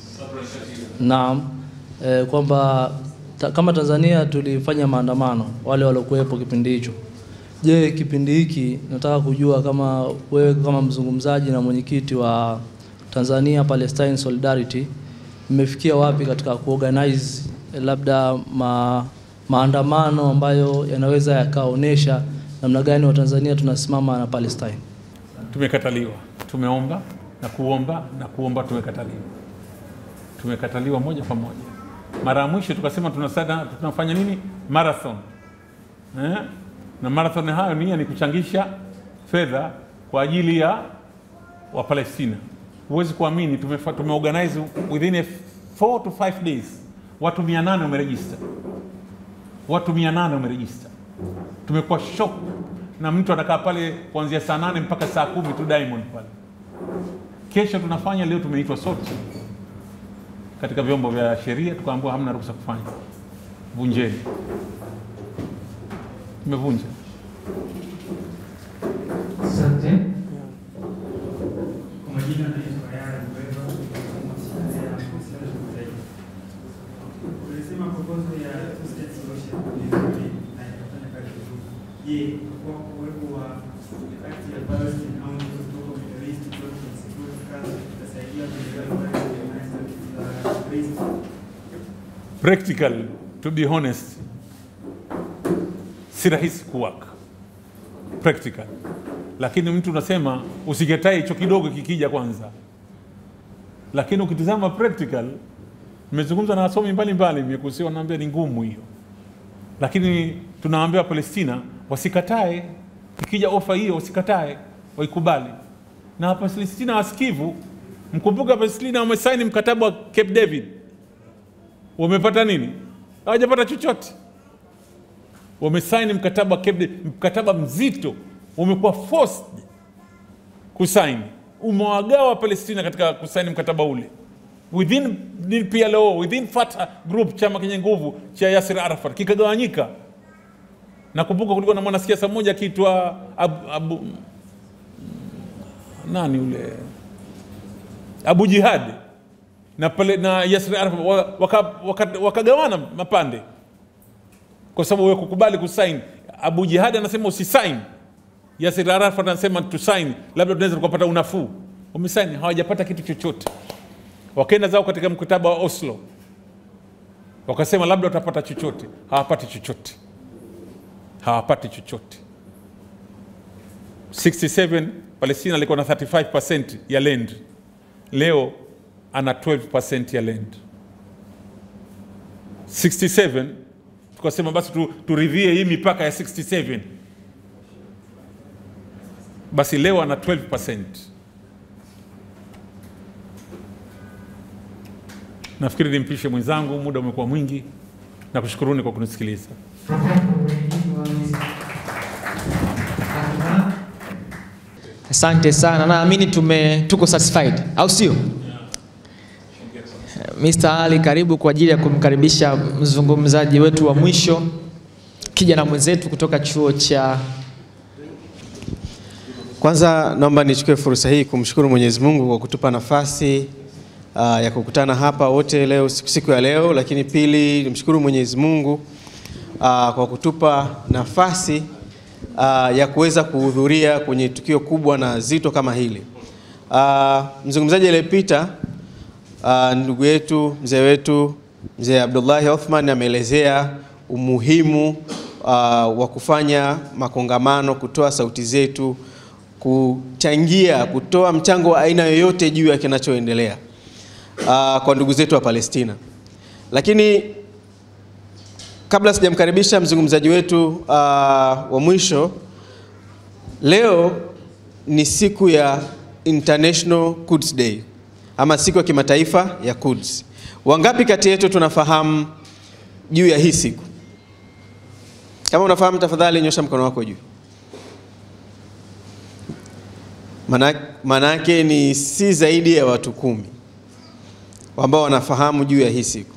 Speaker 8: Naam, eh, kwamba ta, kama Tanzania tulifanya maandamano wale waliokuwepo kipindi hicho. Je, kipindi hiki nataka kujua kama wewe kama mzungumzaji na mwenyekiti wa Tanzania Palestine Solidarity mmefikia wapi katika kuorganize eh, labda ma, maandamano ambayo yanaweza yakaonesha namna gani Watanzania tunasimama na Palestine?
Speaker 7: tumekataliwa. Tumeomba na kuomba na kuomba, tumekataliwa. Tumekataliwa moja kwa moja. Mara ya mwisho tukasema tunasada, tunafanya nini marathon eh? na marathon hayo nia ni kuchangisha fedha kwa ajili ya Wapalestina. Huwezi kuamini, tumefa- tumeorganize within a 4 to 5 days watu 800 wamerejista, watu 800 wamerejista tumekuwa shock na mtu anakaa pale kuanzia saa nane mpaka saa kumi tu Diamond pale. Kesho tunafanya, leo tumeitwa sote katika vyombo vya sheria, tukaambiwa hamna ruhusa kufanya, vunjeni. Tumevunja.
Speaker 3: Asante. Kwa majina naitwa Yara Mbweva, mwanasheria wa Uislamu wa Kitaifa. Ulisema proposal ya two state solution ni nzuri na inafanya kazi vizuri. Je, kwa uwepo wa kati ya Palestine au nchi kutoka Middle East kutoka Security Council itasaidia kuendelea kuweka za Kristo?
Speaker 7: Practical, to be honest, si rahisi kuwork practical, lakini mtu unasema usikatae hicho kidogo kikija kwanza, lakini ukitizama practical, nimezungumza na wasomi mbalimbali, nimekusia wanaambia ni ngumu hiyo, lakini tunawaambia Palestina wasikatae, ikija ofa hiyo wasikatae, waikubali. Na Wapalestina wasikivu, mkumbuke Wapalestina wamesaini mkataba wa Cape David, wamepata nini? Hawajapata chochote. Wamesaini mkataba wa Cape David, mkataba mzito, wamekuwa forced kusaini, umewagawa Palestina katika kusaini mkataba ule within ni PLO, within Fatah group, chama kenye nguvu cha Yasir Arafat kikagawanyika. Nakumbuka kulikuwa na mwanasiasa mmoja akiitwa Abu, Abu, nani ule Abu Jihad na, pale, na Yasir Arafat wakagawana waka, waka, wakagawana mapande kwa sababu wewe kukubali kusaini. Abu Jihad anasema usisaini, Yasir Arafat anasema tusaini, labda tunaweza tukapata unafuu. Wamesaini, hawajapata kitu chochote. Wakaenda zao katika mkataba wa Oslo, wakasema labda watapata chochote, hawapati chochote, hawapati chochote. 67 Palestina alikuwa na 35% ya land, leo ana 12% ya land. 67 tukasema basi tu, turidhie hii mipaka ya 67 basi leo ana 12%. Nafikiri nimpishe mwenzangu, muda umekuwa mwingi, na kushukuruni kwa kunisikiliza.
Speaker 1: Asante sana, naamini tume tuko satisfied, au sio? Mr. Ali, karibu kwa ajili ya kumkaribisha mzungumzaji wetu wa mwisho, kijana mwenzetu kutoka chuo cha
Speaker 9: Kwanza naomba nichukue fursa hii kumshukuru Mwenyezi Mungu kwa kutupa nafasi uh, ya kukutana hapa wote leo siku, siku ya leo, lakini pili nimshukuru Mwenyezi Mungu uh, kwa kutupa nafasi uh, ya kuweza kuhudhuria kwenye tukio kubwa na zito kama hili. Uh, mzungumzaji aliyepita uh, ndugu yetu mzee wetu mzee Abdullahi Othman ameelezea umuhimu uh, wa kufanya makongamano, kutoa sauti zetu, kuchangia, kutoa mchango wa aina yoyote juu ya kinachoendelea uh, kwa ndugu zetu wa Palestina. Lakini kabla sijamkaribisha mzungumzaji wetu uh, wa mwisho, leo ni siku ya International Quds Day ama siku ya kimataifa ya Quds. Wangapi kati yetu tunafahamu juu ya hii siku? Kama unafahamu, tafadhali nyosha mkono wako juu. Maana- Maanake ni si zaidi ya watu kumi ambao wanafahamu juu ya hii siku.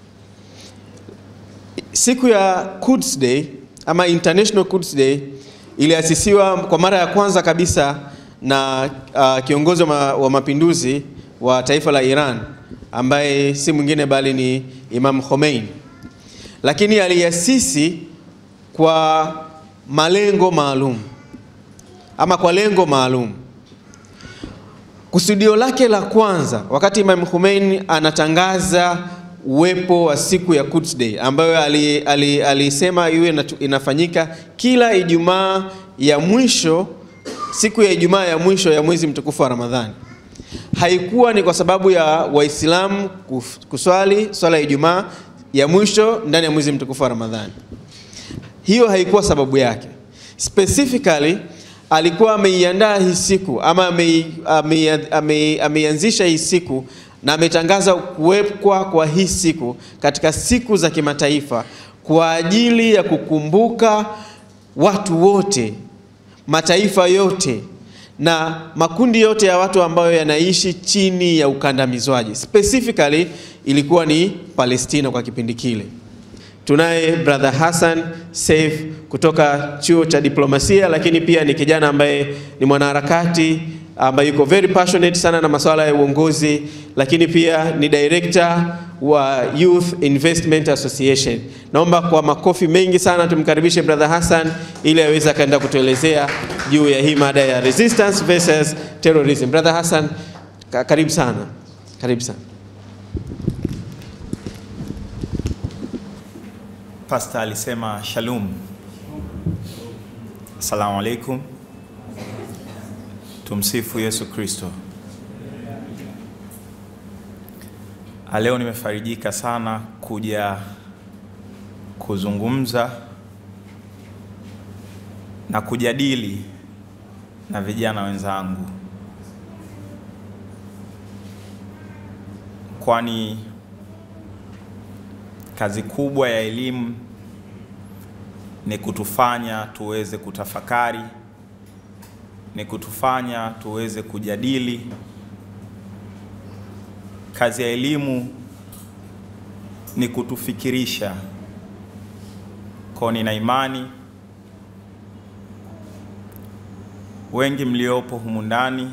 Speaker 9: Siku ya Quds Day ama International Quds Day iliasisiwa kwa mara ya kwanza kabisa na uh, kiongozi wa, ma, wa mapinduzi wa taifa la Iran ambaye si mwingine bali ni Imam Khomeini, lakini aliasisi kwa malengo maalum ama kwa lengo maalum. Kusudio lake la kwanza wakati Imam Khomeini anatangaza uwepo wa siku ya Quds Day ambayo alisema ali, alisema iwe inatu- inafanyika kila Ijumaa ya mwisho, siku ya Ijumaa ya mwisho ya mwezi mtukufu wa Ramadhani. Haikuwa ni kwa sababu ya Waislamu kuf- kuswali swala ya Ijumaa ya mwisho ndani ya mwezi mtukufu wa Ramadhani. Hiyo haikuwa sababu yake. Specifically alikuwa ameiandaa hii siku ama amei- amei- amei- ameianzisha hii siku na ametangaza kuwekwa kwa hii siku katika siku za kimataifa kwa ajili ya kukumbuka watu wote, mataifa yote na makundi yote ya watu ambayo yanaishi chini ya ukandamizwaji. Specifically ilikuwa ni Palestina kwa kipindi kile. Tunaye brother Hassan Saif kutoka chuo cha diplomasia, lakini pia ni kijana ambaye ni mwanaharakati ambaye yuko very passionate sana na masuala ya uongozi, lakini pia ni director wa Youth Investment Association. Naomba kwa makofi mengi sana tumkaribishe brother Hassan ili aweze akaenda kutuelezea juu ya hii mada ya resistance versus terrorism. Brother Hassan, ka- karibu sana, karibu sana.
Speaker 10: Pasta alisema shalom. Assalamu alaikum. Tumsifu Yesu Kristo. Ah, Leo nimefarijika sana kuja kuzungumza na kujadili na vijana wenzangu, kwani kazi kubwa ya elimu ni kutufanya tuweze kutafakari, ni kutufanya tuweze kujadili. Kazi ya elimu ni kutufikirisha. Kwa nina imani wengi mliopo humu ndani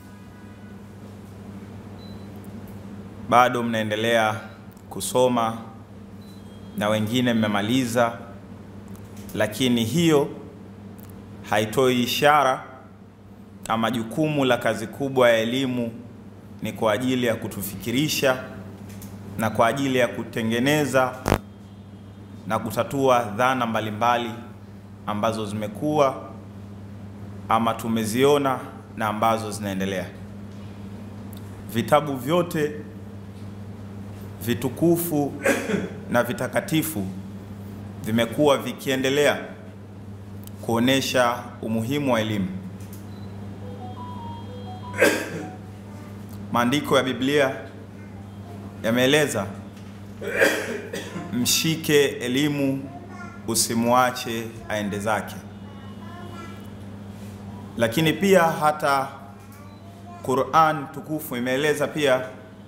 Speaker 10: bado mnaendelea kusoma na wengine mmemaliza, lakini hiyo haitoi ishara ama jukumu la kazi kubwa ya elimu ni kwa ajili ya kutufikirisha na kwa ajili ya kutengeneza na kutatua dhana mbalimbali ambazo zimekuwa ama tumeziona na ambazo zinaendelea. Vitabu vyote vitukufu na vitakatifu vimekuwa vikiendelea kuonesha umuhimu wa elimu. Maandiko ya Biblia yameeleza mshike elimu, usimwache aende zake. Lakini pia hata Qur'an tukufu imeeleza pia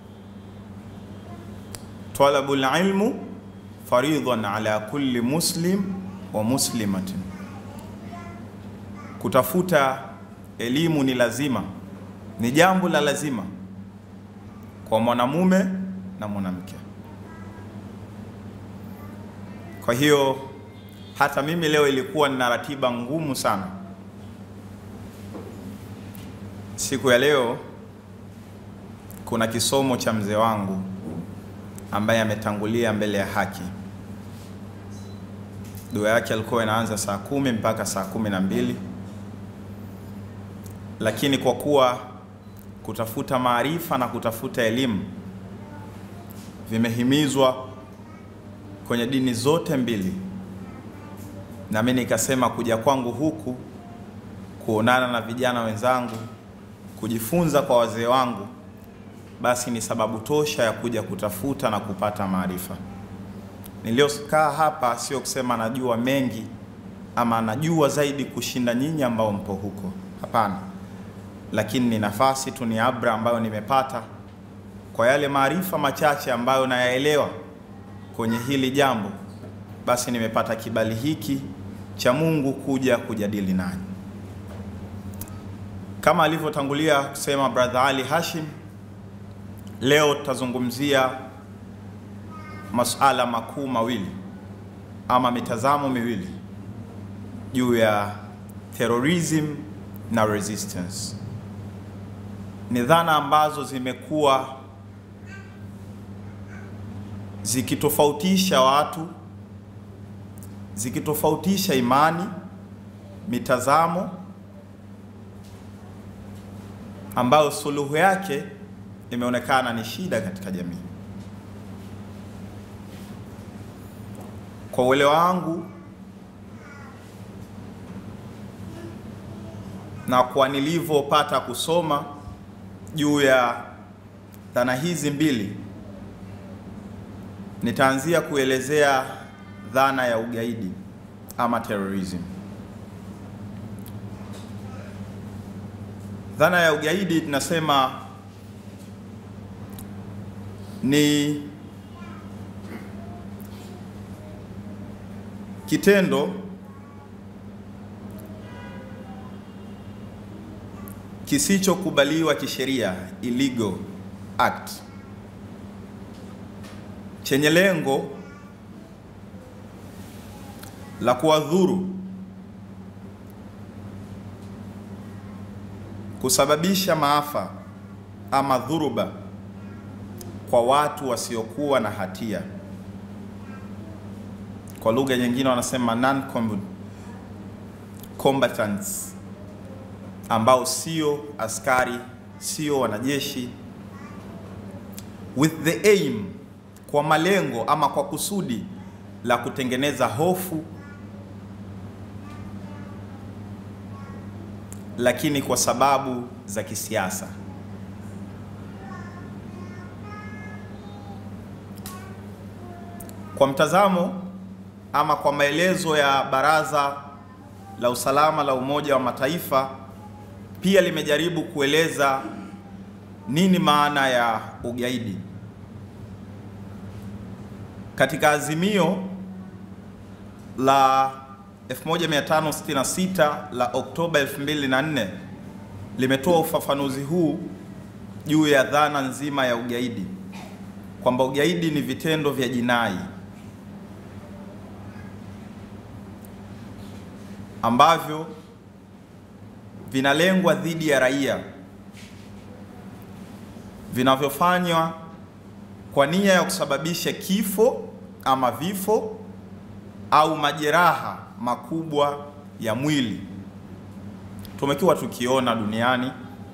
Speaker 10: talabul ilmu faridhan ala kulli muslim wa muslimatin, kutafuta elimu ni lazima, ni jambo la lazima kwa mwanamume na mwanamke. Kwa hiyo hata mimi leo ilikuwa nina ratiba ngumu sana. Siku ya leo kuna kisomo cha mzee wangu ambaye ametangulia mbele ya haki. Dua yake alikuwa inaanza saa kumi mpaka saa kumi na mbili lakini kwa kuwa kutafuta maarifa na kutafuta elimu vimehimizwa kwenye dini zote mbili, na mimi nikasema kuja kwangu huku kuonana na vijana wenzangu, kujifunza kwa wazee wangu, basi ni sababu tosha ya kuja kutafuta na kupata maarifa. Niliokaa hapa sio kusema najua mengi ama najua zaidi kushinda nyinyi ambao mpo huko, hapana, lakini ni nafasi tu, ni abra ambayo nimepata kwa yale maarifa machache ambayo nayaelewa kwenye hili jambo, basi nimepata kibali hiki cha Mungu kuja kujadili nanyi. Kama alivyotangulia kusema brother Ali Hashim, leo tutazungumzia masuala makuu mawili ama mitazamo miwili juu ya terrorism na resistance. Ni dhana ambazo zimekuwa zikitofautisha watu, zikitofautisha imani, mitazamo ambayo suluhu yake imeonekana ni shida katika jamii. Kwa uelewa wangu na kwa nilivyopata kusoma juu ya dhana hizi mbili, nitaanzia kuelezea dhana ya ugaidi ama terrorism. Dhana ya ugaidi tunasema ni kitendo kisichokubaliwa kisheria, illegal act, chenye lengo la kuwadhuru, kusababisha maafa ama dhuruba kwa watu wasiokuwa na hatia. Kwa lugha nyingine wanasema non combatants, ambao sio askari, sio wanajeshi, with the aim, kwa malengo ama kwa kusudi la kutengeneza hofu, lakini kwa sababu za kisiasa. Kwa mtazamo ama kwa maelezo ya Baraza la Usalama la Umoja wa Mataifa, pia limejaribu kueleza nini maana ya ugaidi. Katika azimio la 1566 la Oktoba 2004 limetoa ufafanuzi huu juu ya dhana nzima ya ugaidi kwamba ugaidi ni vitendo vya jinai ambavyo vinalengwa dhidi ya raia, vinavyofanywa kwa nia ya kusababisha kifo ama vifo au majeraha makubwa ya mwili. Tumekuwa tukiona duniani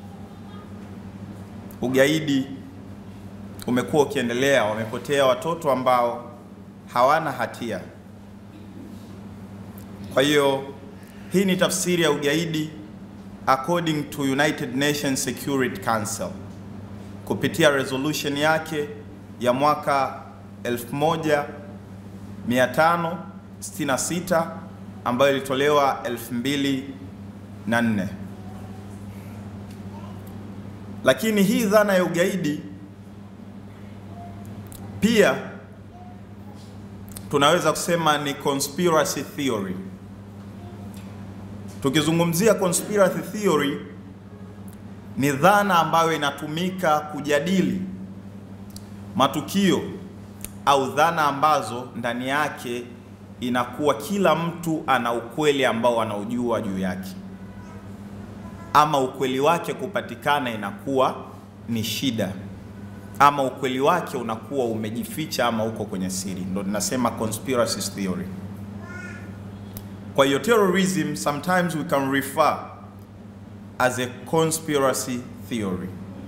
Speaker 10: ugaidi umekuwa ukiendelea, wamepotea watoto ambao hawana hatia. Kwa hiyo hii ni tafsiri ya ugaidi according to United Nations Security Council kupitia resolution yake ya mwaka 1566 ambayo ilitolewa 2004. Lakini hii dhana ya ugaidi pia tunaweza kusema ni conspiracy theory. Tukizungumzia conspiracy theory ni dhana ambayo inatumika kujadili matukio au dhana ambazo ndani yake inakuwa kila mtu ana ukweli ambao anaujua juu yake, ama ukweli wake kupatikana inakuwa ni shida, ama ukweli wake unakuwa umejificha ama uko kwenye siri. Ndo tunasema conspiracy theory. Kwa hiyo terrorism sometimes we can refer as a conspiracy theory.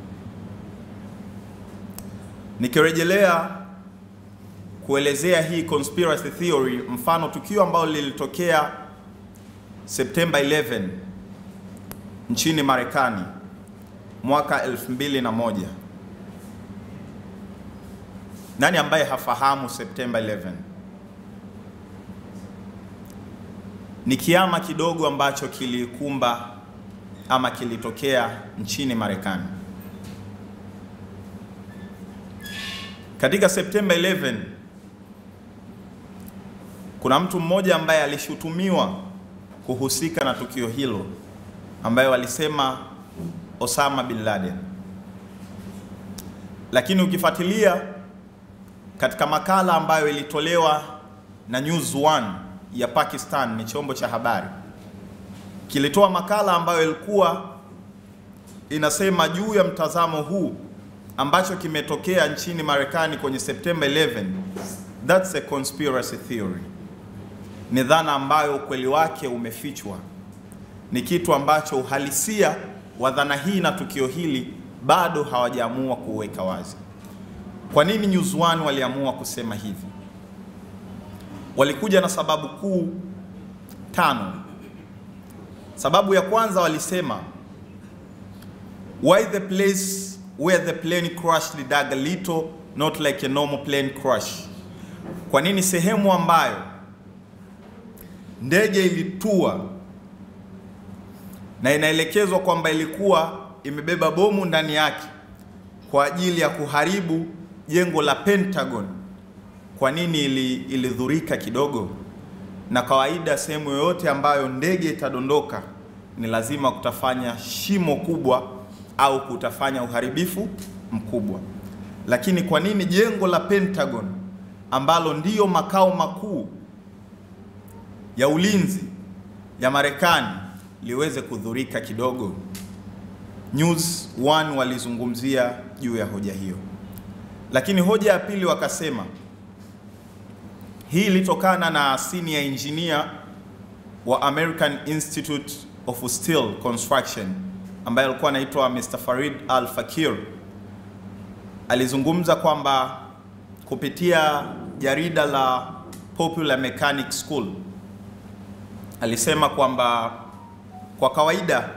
Speaker 10: Nikirejelea kuelezea hii conspiracy theory, mfano tukio ambalo lilitokea Septemba 11 nchini Marekani mwaka 2001. Nani ambaye hafahamu Septemba 11? Ni kiama kidogo ambacho kilikumba ama kilitokea nchini Marekani. Katika Septemba 11 kuna mtu mmoja ambaye alishutumiwa kuhusika na tukio hilo ambaye walisema Osama bin Laden. Lakini ukifuatilia katika makala ambayo ilitolewa na News One ya Pakistan, ni chombo cha habari, kilitoa makala ambayo ilikuwa inasema juu ya mtazamo huu ambacho kimetokea nchini Marekani kwenye September 11, that's a conspiracy theory. Ni dhana ambayo ukweli wake umefichwa, ni kitu ambacho uhalisia wa dhana hii na tukio hili bado hawajaamua kuweka wazi. Kwa nini News One waliamua kusema hivi? Walikuja na sababu kuu tano. Sababu ya kwanza walisema why the place where the plane crashed dug a little not like a normal plane crash. Kwa nini sehemu ambayo ndege ilitua na inaelekezwa kwamba ilikuwa imebeba bomu ndani yake kwa ajili ya kuharibu jengo la Pentagon, kwa nini ili, ilidhurika kidogo? Na kawaida sehemu yoyote ambayo ndege itadondoka ni lazima kutafanya shimo kubwa au kutafanya uharibifu mkubwa. Lakini kwa nini jengo la Pentagon ambalo ndiyo makao makuu ya ulinzi ya Marekani liweze kudhurika kidogo? News One walizungumzia juu ya hoja hiyo, lakini hoja ya pili wakasema hii ilitokana na senior engineer wa American Institute of Steel Construction ambaye alikuwa anaitwa Mr. Farid Al Fakir. Alizungumza kwamba kupitia jarida la Popular Mechanic School alisema kwamba kwa kawaida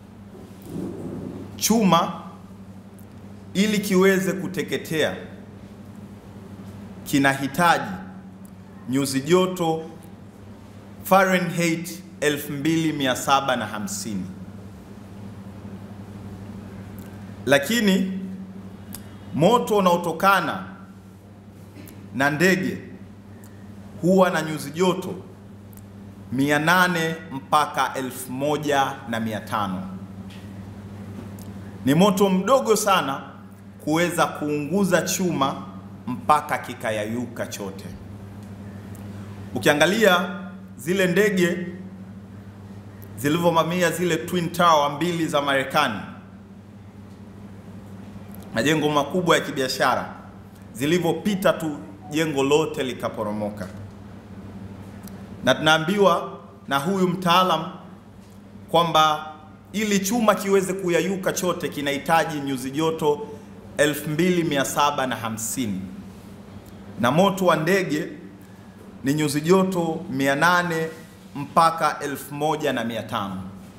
Speaker 10: chuma ili kiweze kuteketea kinahitaji nyuzi joto Fahrenheit 2750 lakini moto unaotokana na ndege huwa na nyuzi joto 800 mpaka 1500. Ni moto mdogo sana kuweza kuunguza chuma mpaka kikayayuka chote. Ukiangalia zile ndege zilivyovamia zile Twin Tower mbili za Marekani, majengo makubwa ya kibiashara, zilivyopita tu jengo lote likaporomoka, na tunaambiwa na huyu mtaalam kwamba ili chuma kiweze kuyayuka chote kinahitaji nyuzi joto 2750 na moto wa ndege ni nyuzi joto 800 mpaka 1500.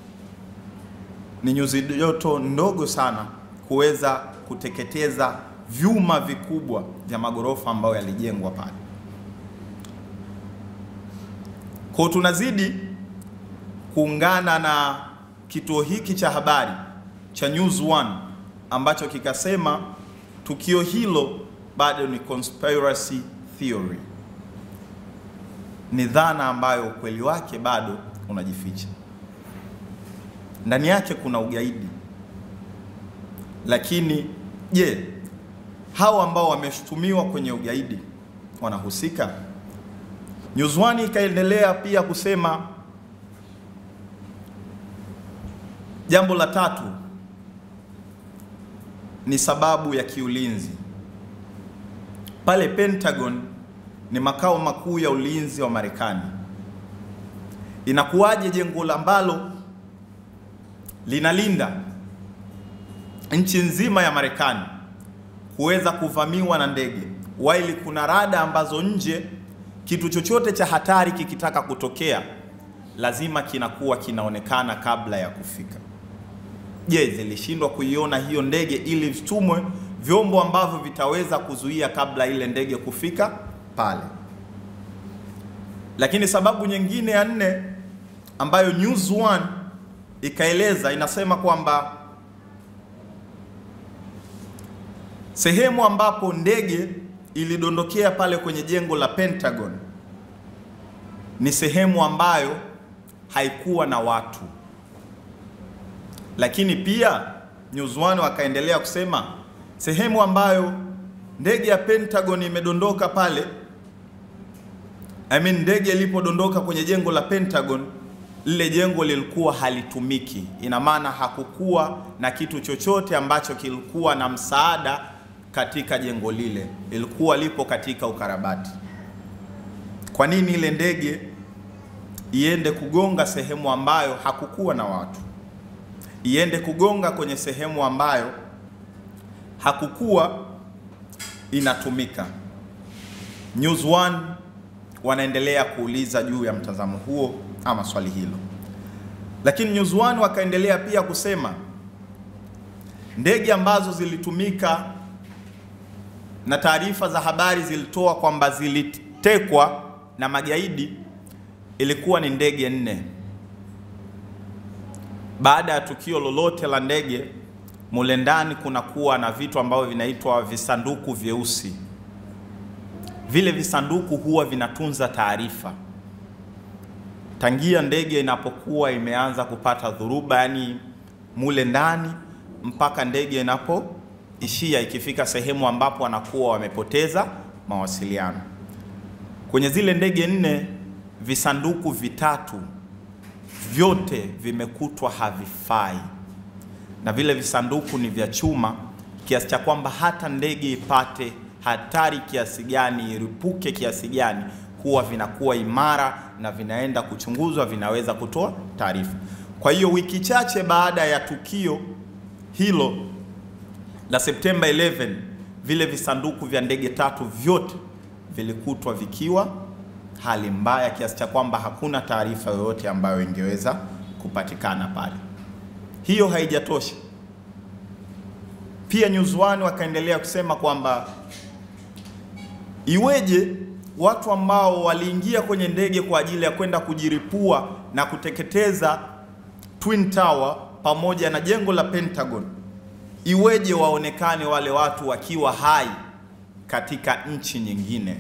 Speaker 10: Ni nyuzi joto ndogo sana kuweza kuteketeza vyuma vikubwa vya magorofa ambayo yalijengwa pale. Kwa tunazidi kuungana na kituo hiki cha habari cha News One ambacho kikasema tukio hilo bado ni conspiracy theory, ni dhana ambayo ukweli wake bado unajificha. Ndani yake kuna ugaidi, Lakini je, hao ambao wameshutumiwa kwenye ugaidi wanahusika? Nyuzwani ikaendelea pia kusema jambo la tatu ni sababu ya kiulinzi. Pale Pentagon ni makao makuu ya ulinzi wa Marekani. Inakuwaje jengo ambalo linalinda nchi nzima ya Marekani kuweza kuvamiwa na ndege, while kuna rada ambazo nje kitu chochote cha hatari kikitaka kutokea lazima kinakuwa kinaonekana kabla ya kufika. Je, zilishindwa kuiona hiyo ndege ili vitumwe vyombo ambavyo vitaweza kuzuia kabla ile ndege kufika pale? Lakini sababu nyingine ya nne ambayo News One ikaeleza inasema kwamba sehemu ambapo ndege ilidondokea pale kwenye jengo la Pentagon ni sehemu ambayo haikuwa na watu. Lakini pia News One wakaendelea kusema sehemu ambayo ndege ya Pentagon imedondoka pale, I mean ndege ilipodondoka kwenye jengo la Pentagon, lile jengo lilikuwa halitumiki. Ina maana hakukuwa na kitu chochote ambacho kilikuwa na msaada katika jengo lile, ilikuwa lipo katika ukarabati. Kwa nini ile ndege iende kugonga sehemu ambayo hakukuwa na watu, iende kugonga kwenye sehemu ambayo hakukuwa inatumika? News One wanaendelea kuuliza juu ya mtazamo huo ama swali hilo, lakini News One wakaendelea pia kusema ndege ambazo zilitumika na taarifa za habari zilitoa kwamba zilitekwa na magaidi ilikuwa ni ndege nne. Baada ya tukio lolote la ndege, mule ndani kunakuwa na vitu ambavyo vinaitwa visanduku vyeusi. Vile visanduku huwa vinatunza taarifa tangia ndege inapokuwa imeanza kupata dhuruba, yani mule ndani mpaka ndege inapoishia ikifika sehemu ambapo wanakuwa wamepoteza mawasiliano. Kwenye zile ndege nne, visanduku vitatu vyote vimekutwa havifai, na vile visanduku ni vya chuma kiasi cha kwamba hata ndege ipate hatari kiasi gani, iripuke kiasi gani, huwa vinakuwa imara na vinaenda kuchunguzwa, vinaweza kutoa taarifa. Kwa hiyo wiki chache baada ya tukio hilo la Septemba 11 vile visanduku vya ndege tatu vyote vilikutwa vikiwa hali mbaya kiasi cha kwamba hakuna taarifa yoyote ambayo ingeweza kupatikana pale. Hiyo haijatosha. Pia News One wakaendelea kusema kwamba iweje watu ambao waliingia kwenye ndege kwa ajili ya kwenda kujiripua na kuteketeza Twin Tower pamoja na jengo la Pentagon, iweje waonekane wale watu wakiwa hai katika nchi nyingine?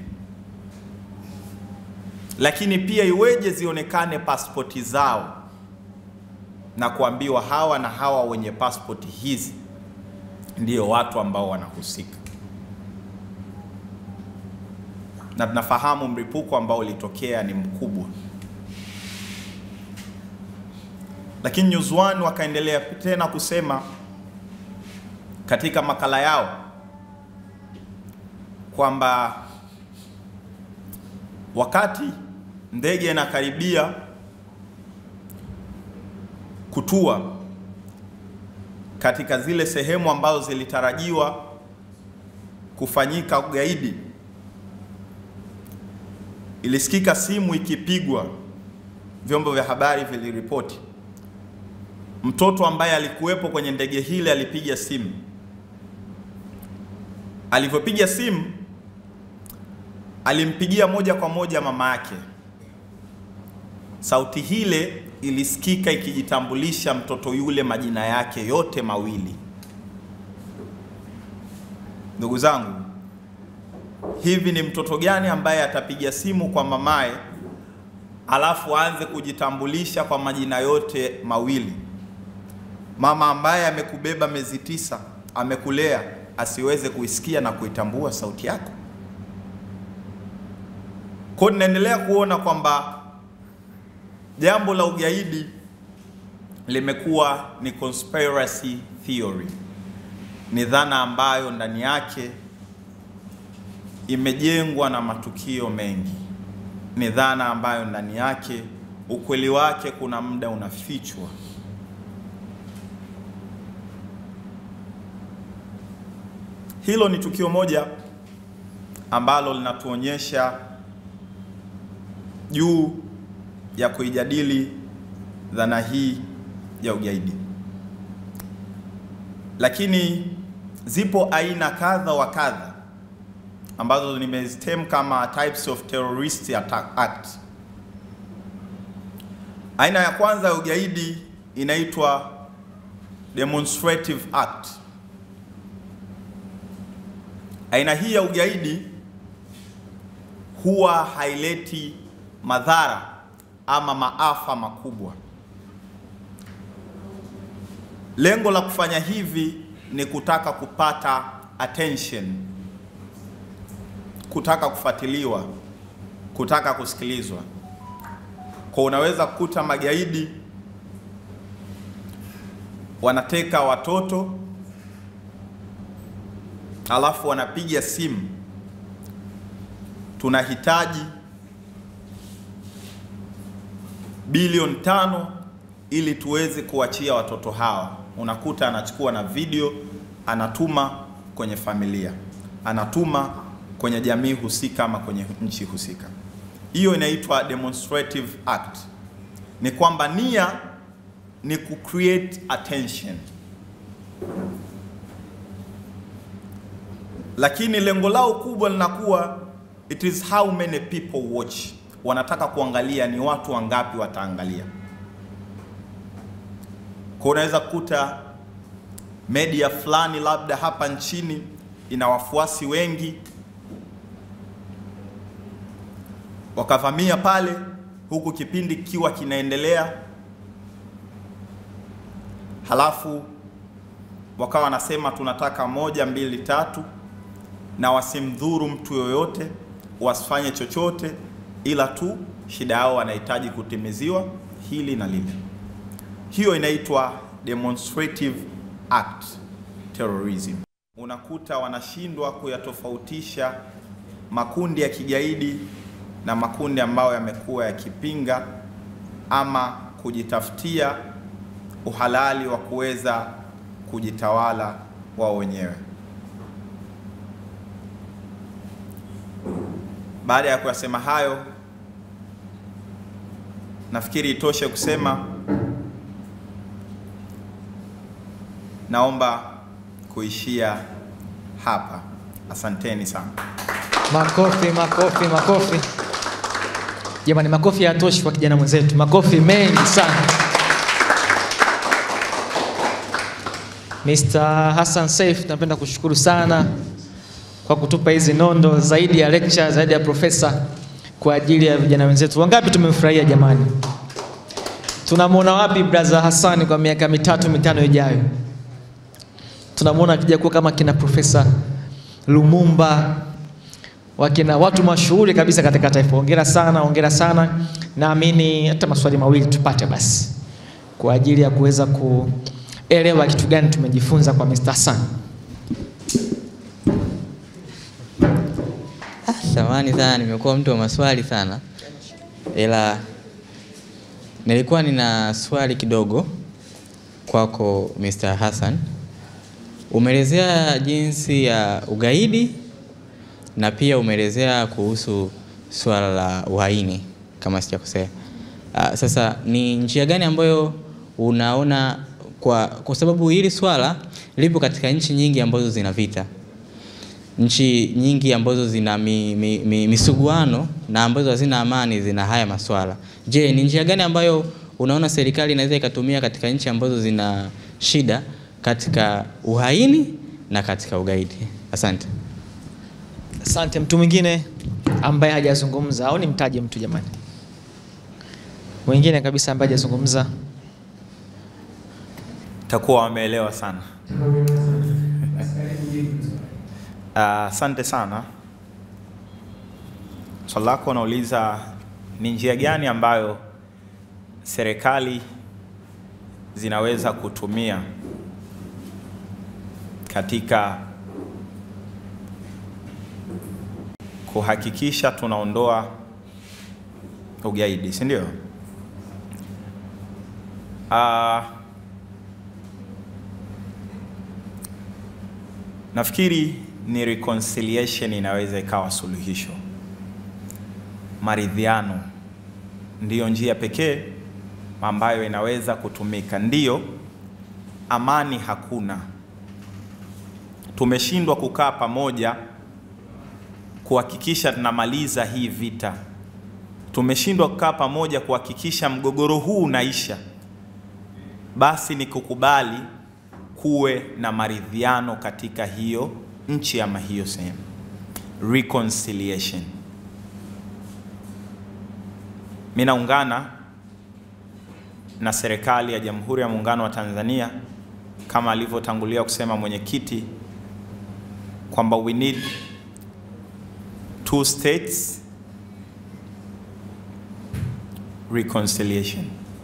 Speaker 10: Lakini pia iweje zionekane pasipoti zao na kuambiwa hawa na hawa wenye pasipoti hizi ndio watu ambao wanahusika? Na tunafahamu mlipuko ambao ulitokea ni mkubwa. Lakini News One wakaendelea tena kusema katika makala yao kwamba wakati ndege inakaribia kutua katika zile sehemu ambazo zilitarajiwa kufanyika ugaidi, ilisikika simu ikipigwa. Vyombo vya habari viliripoti mtoto ambaye alikuwepo kwenye ndege hile alipiga simu. Alivyopiga simu, alimpigia moja kwa moja mama yake. Sauti hile ilisikika ikijitambulisha mtoto yule majina yake yote mawili. Ndugu zangu, hivi ni mtoto gani ambaye atapiga simu kwa mamaye alafu aanze kujitambulisha kwa majina yote mawili? Mama ambaye amekubeba miezi tisa amekulea asiweze kuisikia na kuitambua sauti yako? Kwa hiyo tunaendelea kuona kwamba jambo la ugaidi limekuwa ni conspiracy theory, ni dhana ambayo ndani yake imejengwa na matukio mengi, ni dhana ambayo ndani yake ukweli wake kuna muda unafichwa. Hilo ni tukio moja ambalo linatuonyesha juu ya kuijadili dhana hii ya ugaidi, lakini zipo aina kadha wa kadha ambazo nimezitem kama types of terrorist attack act. Aina ya kwanza ya ugaidi inaitwa demonstrative act. Aina hii ya ugaidi huwa haileti madhara ama maafa makubwa. Lengo la kufanya hivi ni kutaka kupata attention, kutaka kufuatiliwa, kutaka kusikilizwa. Kwa unaweza kukuta magaidi wanateka watoto alafu wanapiga simu, tunahitaji bilioni tano ili tuweze kuachia watoto hawa. Unakuta anachukua na video anatuma kwenye familia, anatuma kwenye jamii husika ama kwenye nchi husika. Hiyo inaitwa demonstrative act. Ni kwamba nia ni ku create attention, lakini lengo lao kubwa linakuwa it is how many people watch. Wanataka kuangalia ni watu wangapi wataangalia. Kwa unaweza kukuta media fulani labda hapa nchini ina wafuasi wengi, wakavamia pale, huku kipindi kikiwa kinaendelea, halafu wakawa wanasema tunataka moja mbili tatu, na wasimdhuru mtu yoyote, wasifanye chochote, ila tu shida yao wanahitaji kutimiziwa hili na lile. Hiyo inaitwa demonstrative act terrorism. Unakuta wanashindwa kuyatofautisha makundi ya kigaidi na makundi ambayo yamekuwa yakipinga ama kujitafutia uhalali wa kuweza kujitawala wao wenyewe. Baada ya kuyasema hayo, nafikiri itoshe kusema naomba kuishia hapa. Asanteni sana.
Speaker 1: Makofi, makofi, makofi. Jamani, makofi hayatoshi kwa kijana mwenzetu, makofi mengi sana. Mr. Hassan Saif, napenda kushukuru sana kwa kutupa hizi nondo zaidi ya lecture, zaidi ya profesa kwa ajili ya vijana wenzetu. Wangapi tumemfurahia jamani? Tunamwona wapi brother Hassan kwa miaka mitatu mitano ijayo? Tunamwona akija kuwa kama kina profesa Lumumba, wakina watu mashuhuri kabisa katika taifa. Hongera sana, hongera sana. Naamini hata maswali mawili tupate basi kwa ajili ya kuweza kuelewa kitu gani tumejifunza kwa Mr. Hassan.
Speaker 5: Samahani sana, nimekuwa mtu wa maswali sana, ila nilikuwa nina swali kidogo kwako Mr. Hassan. Umeelezea jinsi ya ugaidi na pia umeelezea kuhusu swala la uhaini kama sijakosea. Uh, sasa ni njia gani ambayo unaona kwa, kwa sababu hili swala lipo katika nchi nyingi ambazo zina vita nchi nyingi ambazo zina mi, mi, mi, misuguano na ambazo hazina amani zina haya maswala. Je, ni njia gani ambayo unaona serikali inaweza ikatumia katika nchi ambazo zina shida katika uhaini na katika ugaidi? Asante.
Speaker 1: Asante. Mtu mwingine ambaye hajazungumza au nimtaje mtu jamani? Mwingine kabisa ambaye hajazungumza.
Speaker 10: Takuwa wameelewa sana.
Speaker 3: kujibu swali.
Speaker 10: Ah, Asante sana. Swali lako unauliza ni njia gani ambayo serikali zinaweza kutumia katika kuhakikisha tunaondoa ugaidi, si ndio? Ah, nafikiri ni reconciliation inaweza ikawa suluhisho. Maridhiano ndiyo njia pekee ambayo inaweza kutumika. Ndiyo, amani hakuna. Tumeshindwa kukaa pamoja kuhakikisha tunamaliza hii vita. Tumeshindwa kukaa pamoja kuhakikisha mgogoro huu unaisha. Basi ni kukubali kuwe na maridhiano katika hiyo nchi ama hiyo sehemu, reconciliation. Mimi naungana na serikali ya Jamhuri ya Muungano wa Tanzania kama alivyotangulia kusema mwenyekiti kwamba we need two states reconciliation.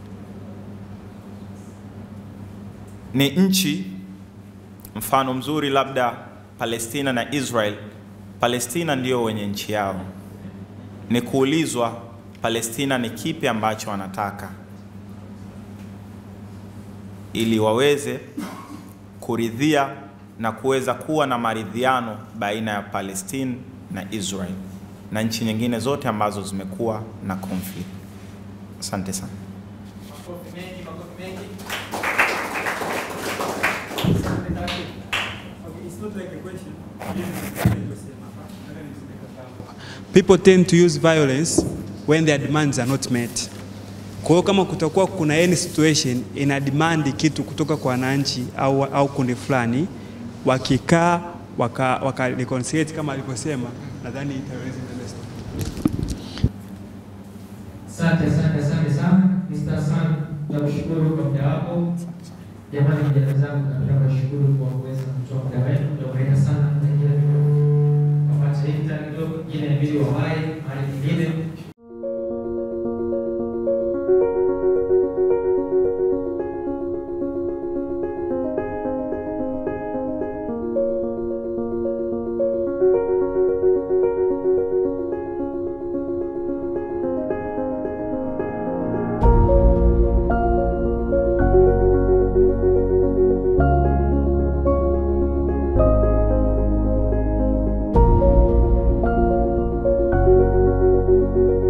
Speaker 10: Ni nchi mfano mzuri labda Palestina na Israel. Palestina ndio wenye nchi yao, ni kuulizwa Palestina ni kipi ambacho wanataka ili waweze kuridhia na kuweza kuwa na maridhiano baina ya Palestine na Israel na nchi nyingine zote ambazo zimekuwa na conflict. Asante sana.
Speaker 1: Makofi mengi, makofi mengi.
Speaker 3: Okay, it's not like a question. Yes, nilivyosema hapa. Nataka niseme kama
Speaker 11: people tend to use violence when their demands are not met. Kwa hiyo kama kutakuwa kuna any situation ina demand kitu kutoka kwa wananchi au, au kundi fulani, wakikaa waka, waka reconciliate kama alivyosema, nadhani itaweza interest.
Speaker 12: Asante, asante, asante sana Mr. Hassan, nakushukuru kwa muda wako. Jamani, vijana zangu, napenda kuwashukuru kwa kuweza kutoa muda wenu, mtaureka sana. Kapata hii kidogo, ingine inabidi wawahi mahali nyingine.